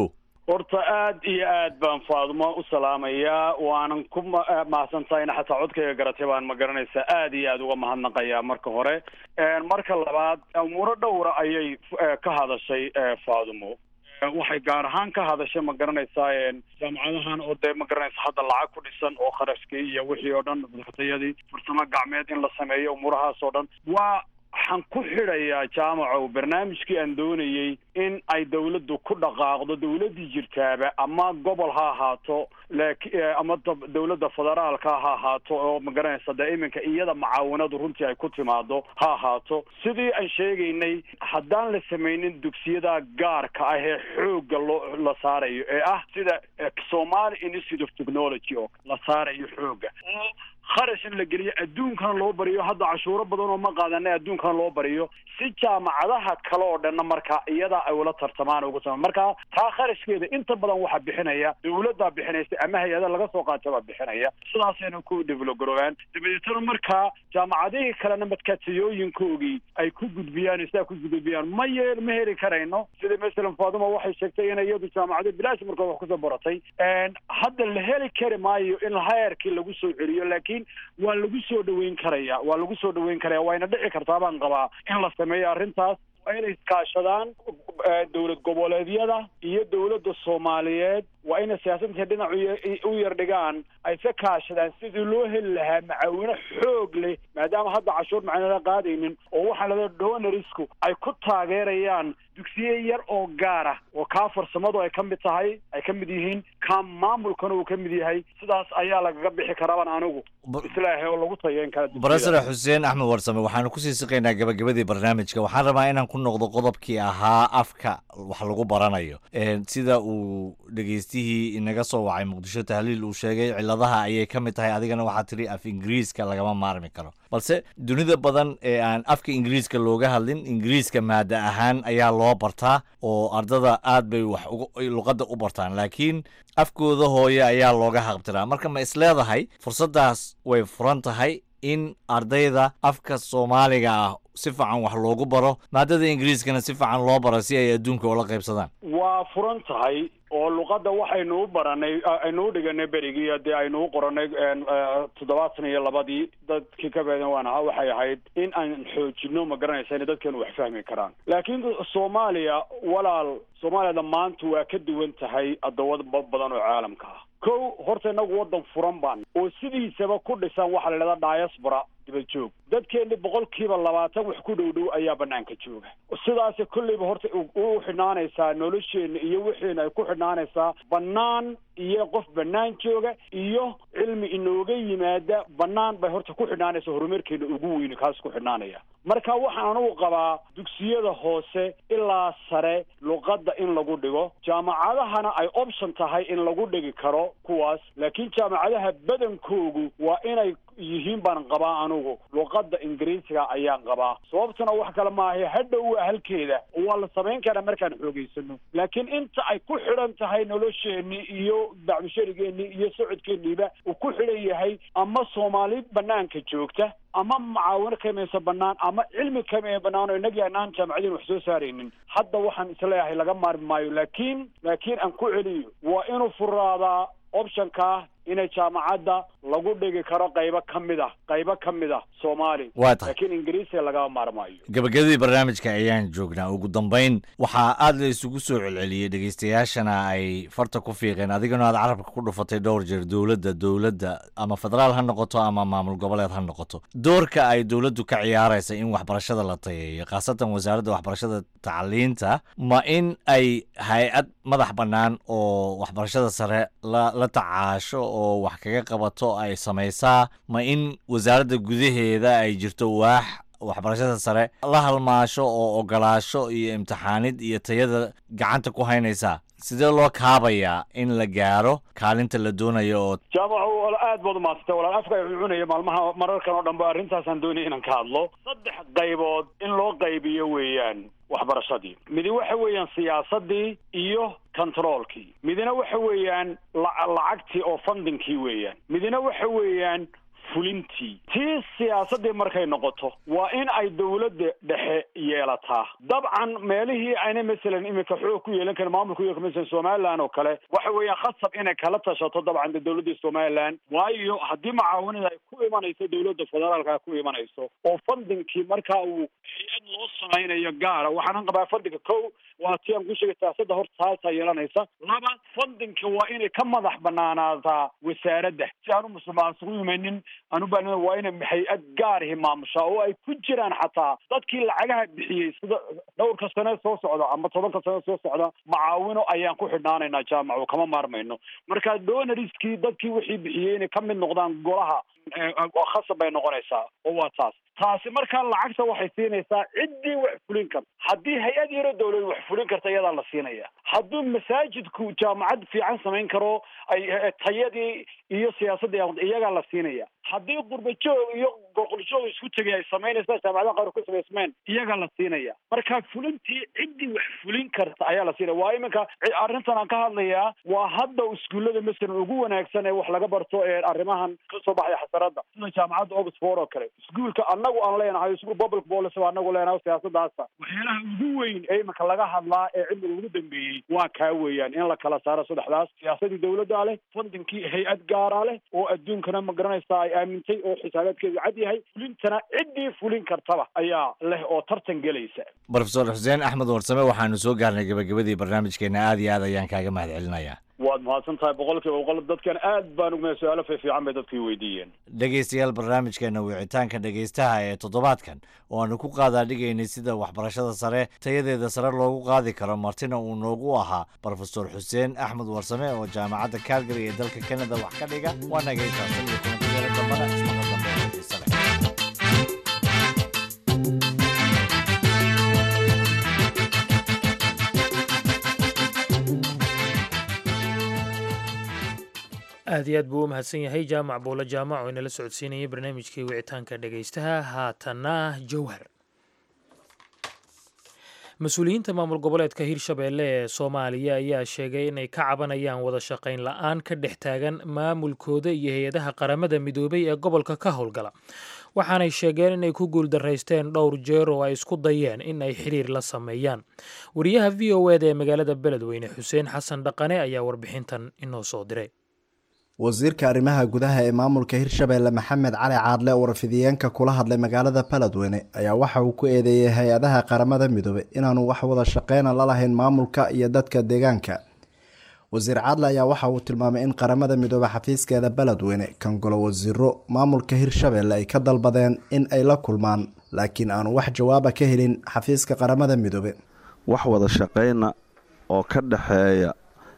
horta aad iyo aad baan faadumo u salaamayaa waanan ku mahadsantahyna xataa codkayga garatay baan ma garanaysaa aad iyo aad uga mahadnaqayaa marka hore marka labaad umuuro dhowra ayay ka hadashay faadumo waxay gaar ahaan ka hadashay ma garanaysaa jaamacadahan oo dee ma garanaysa hadda lacag ku dhisan oo kharashkii iyo wixii oo dhan madaxtayadii farsamo gacmeed in la sameeyo umuurahaas oo dhan waa waxaan ku xidhayaa jaamacow barnaamijkii aan doonayey in ay dawladdu ku dhaqaaqdo dawladdii jirtaaba ama gobol ha ahaato laki ama dawladda federaalka ha ahaato oo ma garanaysa dee iminka iyada macaawanadu runtii ay ku timaado ha ahaato sidii aan sheegaynay haddaan la samaynin dugsiyada gaarka ah ee xoogga loo la saarayo ee ah sida somali institute of technology oo la saarayo xoogga oo kharash in la geliyo adduunkana loo bariyo hadda cashuuro badan oo ma qaadanay adduunkana loo bariyo si jaamacadaha kale oo dhanna marka iyadaa ay ula tartamaan ugu sama marka taa kharashkeeda inta badan waxaa bixinaya dawladdaa bixinaysa ama hay-ada laga soo qaata baa bixinaya sidaasayna ku develop garoobaan dabadeetana markaa jaamacadihii kalena madkaatayooyinkoogii ay ku gudbiyaan sidaa ku gudbiyaan ma yeel ma heli karayno sida masalan faaduma waxay sheegtay in iyadu jaamacado bilaash markood wax kusoo baratay hadda la heli kari maayo in hayarkii lagu soo celiyo laakiin waa lagu soo dhaweyn karaya waa lagu soo dhaweyn karaya wayna dhici kartaa baan qabaa in la sameeyo arrintaas waa inay iskaashadaan dowlad goboleedyada iyo dowladda soomaaliyeed waa inay siyaasadka dhinac u yar dhigaan ay ka kaashadaan sidii loo heli lahaa macaawino xoog leh maadaama hadda cashuur macnala qaadaynin oo waxaa lada donarisku ay ku taageerayaan dugsiye yar oo gaar ah oo kaa farsamadu ay ka mid tahay ay ka mid yihiin kaa maamulkana uu ka mid yahay sidaas ayaa lagaga bixi karaaban anigu islaahay oo lagu tayeyn kara barasare xuseen axmed warsame waxaanu kusii siqaynaa gabagabadii barnaamijka waxaan rabaa inaan ku noqdo qodobkii ahaa afka wax lagu baranayo sida uu dhegeystihii inaga soo wacay muqdisho tahliil uu sheegay ciladaha ayay ka mid tahay adigana waxaa tidhi af ingiriiska lagama maarmi karo balse dunida badan ee aan afka ingiriiska looga hadlin ingiriiska maada ahaan ayaa loo bartaa oo ardada aad bay wax luqadda u bartaan laakiin afkooda hooye ayaa looga haqbtiraa marka ma isleedahay fursaddaas way furan tahay in ardayda afka soomaaliga ah si fiican wax loogu baro maadada ingiriiskana si fiican loo baro si ay adduunka ula qaybsadaan waa furan tahay oo luqadda waxaynu u baranay aynu u dhiganay berigii dee aynu u qoranay toddobaatan iyo labadii dadkii ka beedan waan ahaa waxay ahayd in aan xoojino ma garanaysa inay dadkeenu wax fahmi karaan laakiin soomaaliya walaal soomaaliyada maanta waa ka duwan tahay addoomad badan oo caalamka ah kow horta inagu waddan furan baan oo sidiisaba ku dhisan waxaa la idhahdaa diaspora dibad joog dadkeeni boqolkiiba labaatan wax ku dhow dhow ayaa banaanka jooga sidaas kolleyba horta u xidhnaanaysaa nolosheena iyo wixiina ay ku xidhnaanaysaa bannaan iyo qof bannaan jooga iyo cilmi inooga yimaada bannaan bay horta ku xidhnaanaysa horumarkeena ugu weyni kaas ku xidhnaanaya marka waxaan anugu qabaa dugsiyada hoose ilaa sare luqadda in lagu dhigo jaamacadahana ay option tahay in lagu dhigi karo kuwaas laakiin jaamacadaha badankoogu waa inay yihiin baan qabaa anugu luqadda ingiriisiga ayaan qabaa sababtuna wax kale maaha hadhow waa halkeeda waa la samayn karaa markaan xoogeysano laakiin inta ay ku xidhan tahay nolosheenii iyo bacmusharigeennii iyo socodkeeniiba uu ku xidhan yahay ama soomaali banaanka joogta ama macaawino kamaysa banaan ama cilmi kamaya banaan oo inagii anaan jaamacadiin wax soo saaraynin hadda waxaan isleeyahay laga maarmi maayo laakiin laakiin aan ku celiyo waa inuu furaadaa optionka inay jaamacadda lagu dhigi karo qaybo ka mid ah qaybo ka mid ah soomaali Waa tahay. laakiin ingiriisiga lagama maarmaayo gabagabadii barnaamijka ayaan joognaa ugu dambayn waxaa aad la isugu soo celceliyey dhegeystayaashana ay farta ku fiiqeen adigana aad carabka ku dhufatay dhowr jeer dowladda dowladda ama federaal ha noqoto ama maamul goboleed ha noqoto doorka ay dowladdu ka ciyaaraysa in waxbarashada la tayeeyo khaasatan wasaaradda waxbarashada tacliinta ma in ay hay-ad madax bannaan oo waxbarashada sare la la tacaasho oo wax kaga qabato ay samaysaa ma in wasaaradda gudaheeda ay jirto waax waxbarashada sare la halmaasho oo ogolaasho iyo imtixaanid iyo tayada gacanta ku haynaysaa sidee loo kaabayaa in la gaaro kaalinta la doonayo oo jaamacu wal- aad baad umaadsantae walaal afka ay cunaya maalmaha mararkan oo dhan ba arrintaasaan doonaya inaan ka hadlo saddex qaybood in loo qaybiyo weeyaan waxbarashadii midi waxa weeyaan siyaasadii iyo controolkii midina waxa weeyaan la- lacagtii oo fundingkii weeyaan midina waxa weeyaan fulintii tii siyaasaddii markay noqoto waa in ay dowladda dhexe yeelataa dabcan meelihii ayna masalan iminka xoog ku yeelan karin maamulka iyo masalan somaliland oo kale waxa weeyaan khasab inay kala tashato dabcan de dowladda somaliland waayo haddii macaawanada ay ku imanayso dowladda federaalka ku imanayso oo fandinkii markaa uu hay-ad loo samaynayo gaara waxaanan qabaa fandinka kow waa ti aan ku sheegay siyaasadda horta taasaa yeelanaysa laba fandinka waa inay ka madax banaanaataa wasaaradda si aanu musuqmaasuq u imanin aanu baa waa inay hay-ad gaarihi maamushaa oo ay ku jiraan xataa dadkii lacagaha bixiyey sida dhowrka sane soo socda ama tobanka sane soo socda macaawino ayaan ku xidhnaanaynaa jaamac oo kama maarmayno marka donoriskii dadkii wixii bixiyey inay ka mid noqdaan golaha khasab bay noqonaysaa oo waa taas taasi markaa lacagta waxay siinaysaa ciddii wax fulin karta haddii hay-ad yaro dowlad wax fulin karta iyadaa la siinaya hadduu masaajidku jaamacad fiican samayn karo ay tayadii iyo siyaasaddii iyagaa la siinaya haddii qurbajoog iyo goqoljoog isku tegay ay samaynaysa jaamacadaha qaar ku samaysmeen iyagaa la siinaya marka fulintii ciddii wax fulin karta ayaa la siinaya waa iminka arrintan aan ka hadlayaa waa hadda iskuullada masalan ugu wanaagsan ee wax laga barto ee arrimahan kasoo baxaya xasaradda sida jaamacadda oxford oo kale iskuulka anagu aan leenahay iskuul public policy baa anagu leenahay siyaasadaasa waxyaalaha ugu weyn ee iminka laga hadlaa ee cilmiga ugu dambeeyey waa kaa weeyaan in la kala saaro saddexdaas siyaasadii dowladda leh fandinkii hay-ad gaaraa leh oo adduunkana ma garanaysaa ay aamintay oo xisaabaadkeedu cad yahay fulintana ciddii fulin kartaba ayaa leh oo tartan gelaysa brofesor xuseen axmed warsame waxaanu soo gaarnay gabagabadii barnaamijkeena aad iyo aad ayaan kaaga mahad celinayaa waad mahadsan tahay boqol kiiba boqol dadkan aad baan ugmaya su-aalo fiifiican bay dadkii weydiiyeen dhegaystayaal barnaamijkeena wicitaanka dhegaystaha ee toddobaadkan oo aanu ku qaadaadhigaynay sida waxbarashada sare tayadeeda sare loogu qaadi karo martina uu noogu ahaa brofesor xuseen axmed warsame oo jaamacadda calgary ee dalka canada wax ka dhiga waa nagaytaastan iyo kulantadeela dambana ismaqa dambe oo xiise leh aad iyo aad buu u mahadsan yahay jaamac buulo jaamac oo inala socodsiinayay barnaamijkii wicitaanka dhegaystaha haatanna jowhar mas-uuliyiinta maamul goboleedka hirshabeelle ee soomaaliya ayaa sheegay inay ka cabanayaan wada shaqayn la-aan ka dhex taagan maamulkooda iyo hay-adaha qaramada midoobay ee gobolka ka howlgala waxaanay sheegeen inay ku guuldaraysteen dhowr jeer oo ay isku dayeen in ay xiriir la sameeyaan wariyaha v o eda ee magaalada beledweyne xuseen xasan dhaqane ayaa warbixintan inoo soo diray wasiirka arrimaha gudaha ee maamulka hirshabeelle maxamed cali caadle oo warfidiyeenka kula hadlay magaalada beledweyne ayaa waxa uu ku eedeeyey hay-adaha qaramada midoobey inaanu wax wada shaqeyna la lahayn maamulka iyo dadka deegaanka wasiir caadle ayaa waxa uu tilmaamay in qaramada midoobe xafiiskeeda beledweyne kan golo wasiiro maamulka hirshabeelle ay ka dalbadeen in ay la kulmaan laakiin aanu wax jawaaba ka helin xafiiska qaramada midoobe wax wada shaqeyna oo ka dhexeeya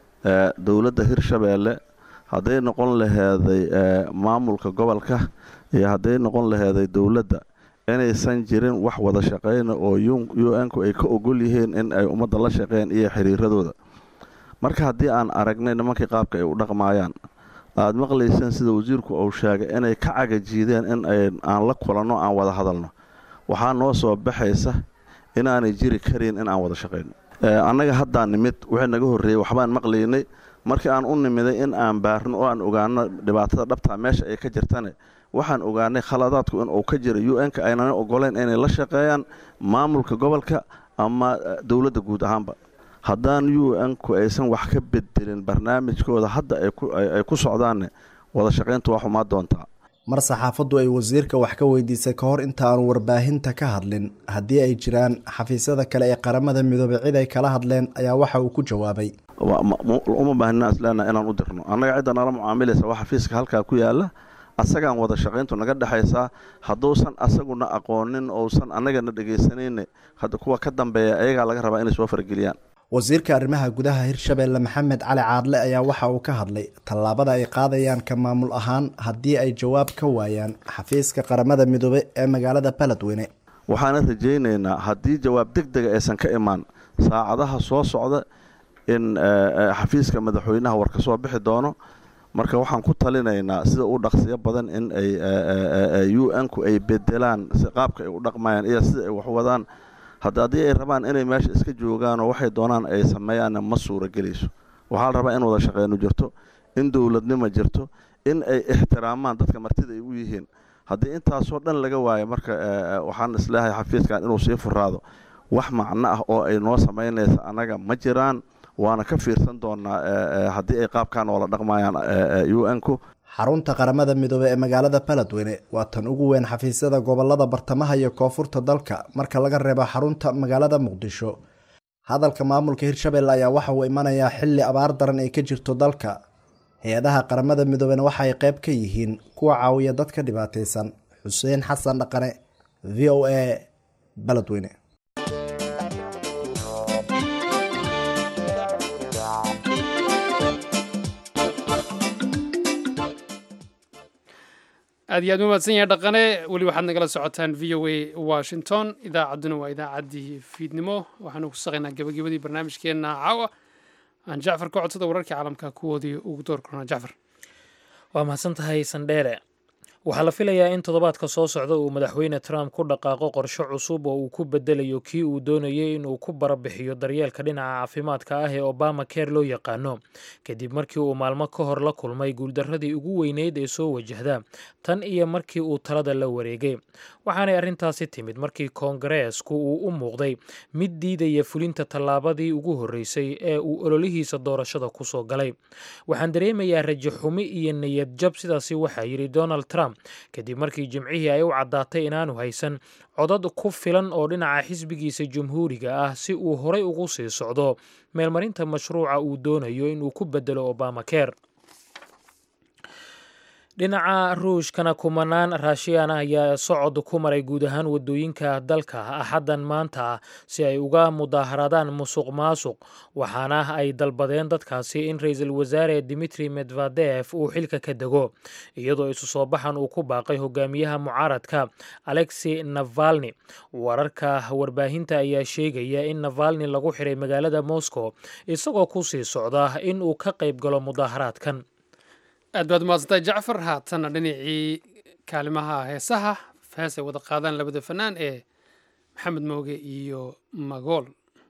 dowladda hirshabeelle hadday noqon laheeday maamulka gobolka iyo hadday noqon laheeday dowladda inaysan jirin wax wada shaqeyna oo u n-ku ay ka ogol yihiin in ay ummadda la shaqeeyaan iyo xiriiradooda marka haddii aan aragnay nimankii qaabka ay u dhaqmaayaan aad maqlayseen sida wasiirku uu sheegay inay ka cagajiideen in aan la kulanno aan wada hadalno waxaa noo soo baxaysa inaanay jiri karin in aan wada shaqeyno annaga haddaan nimid wixii naga horreeyey waxbaan maqlaynay markii aan u nimiday in aan baarno oo aan ogaano dhibaatada dhabtaa meesha ay ka jirtane waxaan ogaanay khaladaadku inuu ka jira u n-ka aynana ogoleyn inay la shaqeeyaan maamulka gobolka ama dowladda guud ahaanba haddaan u n-ku aysan wax ka bedelin barnaamijkooda hadda ay ku socdaanne wada shaqayntu waa xumaa doontaa mar saxaafaddu ay wasiirka wax ka weydiisay ka hor inta aanu warbaahinta ka hadlin haddii ay jiraan xafiisyada kale ee qaramada midoobey cid ay kala hadleen ayaa waxa uu ku jawaabay uma baahnina isleenaha inaan u dirno annaga cidda nala mucaamilaysa waa xafiiska halkaa ku yaala asagaan wada shaqayntu naga dhexaysaa hadduusan asaguna aqoonin ousan annagana dhegaysanayne hadda kuwa ka dambeeya ayagaa laga rabaa inay soo farageliyaan wasiirka arrimaha gudaha hirshabeelle maxamed cali caadle ayaa waxa uu ka hadlay tallaabada ay qaadayaan ka maamul ahaan haddii ay jawaab ka waayaan xafiiska qaramada midoobe ee magaalada beledweyne waxaana rajaynaynaa haddii jawaab deg dega aysan ka imaan saacadaha soo socda in xafiiska madaxweynaha war ka soo bixi doono marka waxaan ku talinaynaa sida u dhaqsiyo badan in ay u n-ku ay bedelaan qaabka ay u dhaqmayaan iyo sida ay wax wadaan hadda haddii ay rabaan inay meesha iska joogaanoo waxay doonaan ay sameeyaanna ma suura gelayso waxaa la rabaa in wada shaqeynu jirto in dowladnimo jirto in ay ixtiraamaan dadka martida ay u yihiin haddii intaasoo dhan laga waayo marka waxaan isleehay xafiiskan inuu sii furaado wax macno ah oo ay noo samaynaysa annaga ma jiraan waana ka fiirsan doonaa haddii ay qaabkan oola dhaqmayaan u n-ku xarunta qaramada midoobey ee magaalada baladweyne waa tan ugu weyn xafiisyada gobolada bartamaha iyo koonfurta dalka marka laga reebo xarunta magaalada muqdisho hadalka maamulka hirshabelle ayaa waxa uu imanayaa xilli abaar daran ay ka jirto dalka hay-adaha qaramada midoobena waxa ay qayb ka yihiin kuwa caawiya dadka dhibaataysan xuseen xasan dhaqane v o a baladweyne aad iyo aad u mahadsan yahay dhaqane weli waxaad nagala socotaan v o a washington idaacadduna waa idaacaddii fiidnimo waxaanu ku saqaynaa gabagabadii barnaamijkeenna caawa aan jacfar ka codsada wararkii caalamka kuwoodii ugu door kornaa jacfar waa mahadsan tahay sandheere waxaa la filayaa in toddobaadka soo socda uu madaxweyne trump ku dhaqaaqo qorshe cusub oo uu ku bedelayo kii uu doonayay inuu ku barabixiyo daryeelka dhinaca caafimaadka ah ee obama care loo yaqaano kadib markii uu maalmo ka hor la kulmay guuldarradii ugu weyneyd ee soo wajahda tan iyo markii uu talada la wareegay waxaanay arrintaasi timid markii koongareesku uu u muuqday mid diidaya fulinta tallaabadii ugu horreysay ee uu ololihiisa doorashada ku soo galay waxaan dareemayaa rajo xumi iyo niyad jab sidaasi waxaa yidhi donald trump kadib markii jimcihii ay u caddaatay inaanu haysan codad ku filan oo dhinaca xisbigiisa jumhuuriga ah si uu horay ugu sii socdo meelmarinta mashruuca uu doonayo inuu ku bedelo obama care dhinaca ruushkana kumanaan raashiyaan ah ayaa socod ku maray guud ahaan wadooyinka dalka axaddan maanta si ay uga mudaaharaadaan musuq maasuq waxaana ay dalbadeen dadkaasi in ra-iisul wasaare dimitri medvedef uu xilka ka dego iyadoo isu soo baxan uu ku baaqay hogaamiyaha mucaaradka alexi navalni wararka warbaahinta ayaa sheegaya in navalni lagu xiray magaalada moscow isagoo ku sii socda in uu ka qayb galo mudaaharaadkan aad baad umahadsantahay jacfar haatanna dhinacii kaalimaha heesaha hees ay wada qaadaan labada fanaan ee maxamed mooge iyo magool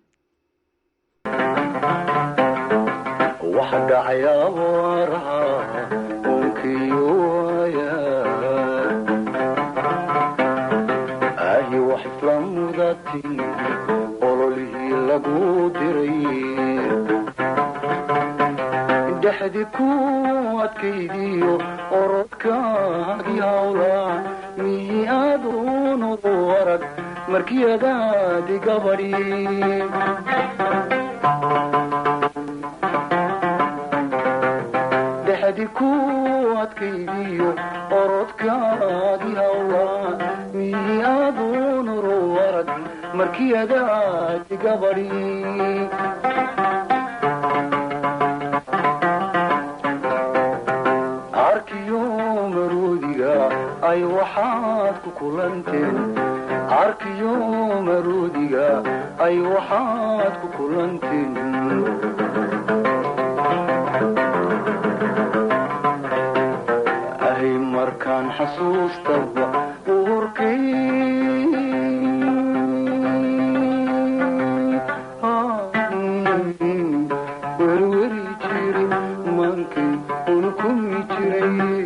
dhexdi ku adkaydiyo orodkaagii hawlaa mihi aduunugu arag markiyadaadi gabadhi dhexdi ku adkaydiyo orodkaagii hawlaa mihi aduunuru arag markiyadaadi gabadhi ay waxaad ku kulanteen arkiyo maruudiga ay waxaad ku kulanteen ahay markaan xasuustaba uurkay werweri jiri mankay unukumi jiray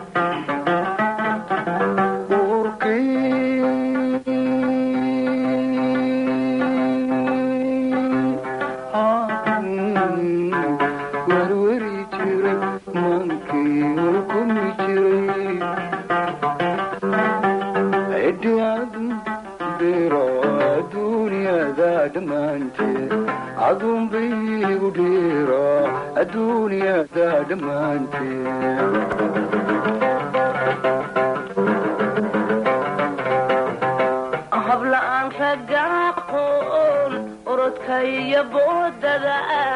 habla-aan raga aqoon orodka iyo boodada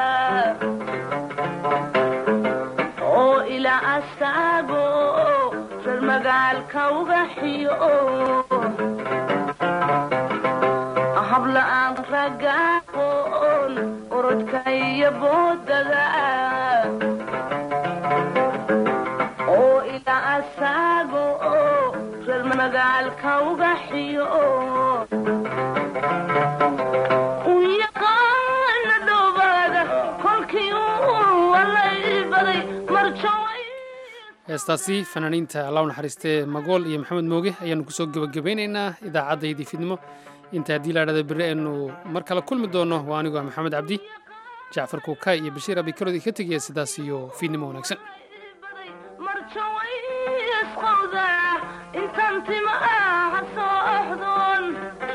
oo ilaa asaago reer magaalka uga xiyo habla-aan raga aqoon orodka iyo boodada oo ilaa asaago reer magaalka uga xiyo yaqaana dhowbaada kolkii uu walay baday mar heestaasi fanaaniinta allah u naxariistee magool iyo maxamed mooge ayaanu kusoo gebagabaynaynaa idaacaddaydi fidnimo inta haddii la dhahda berri aynu mar kale kulmi doono waa anigoo ah maxamed cabdi jacfar kuukay iyo bashiir abikarood ka tegaya sidaas iyo fiidnimo wanaagsan isqowda intaan tima ah soo oxdoon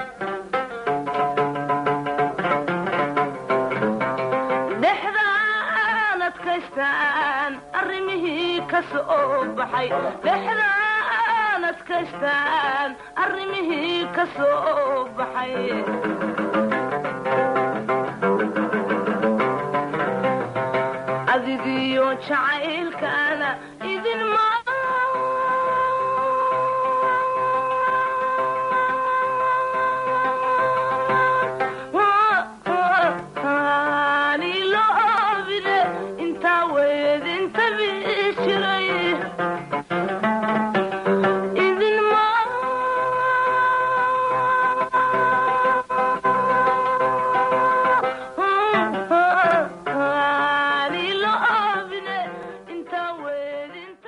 dhexdaan adkaystaan arrimihii ka soo baxay dhexdaan adkaystaan arrimihii ka soo baxay adigiyo jacaylkaana idin ma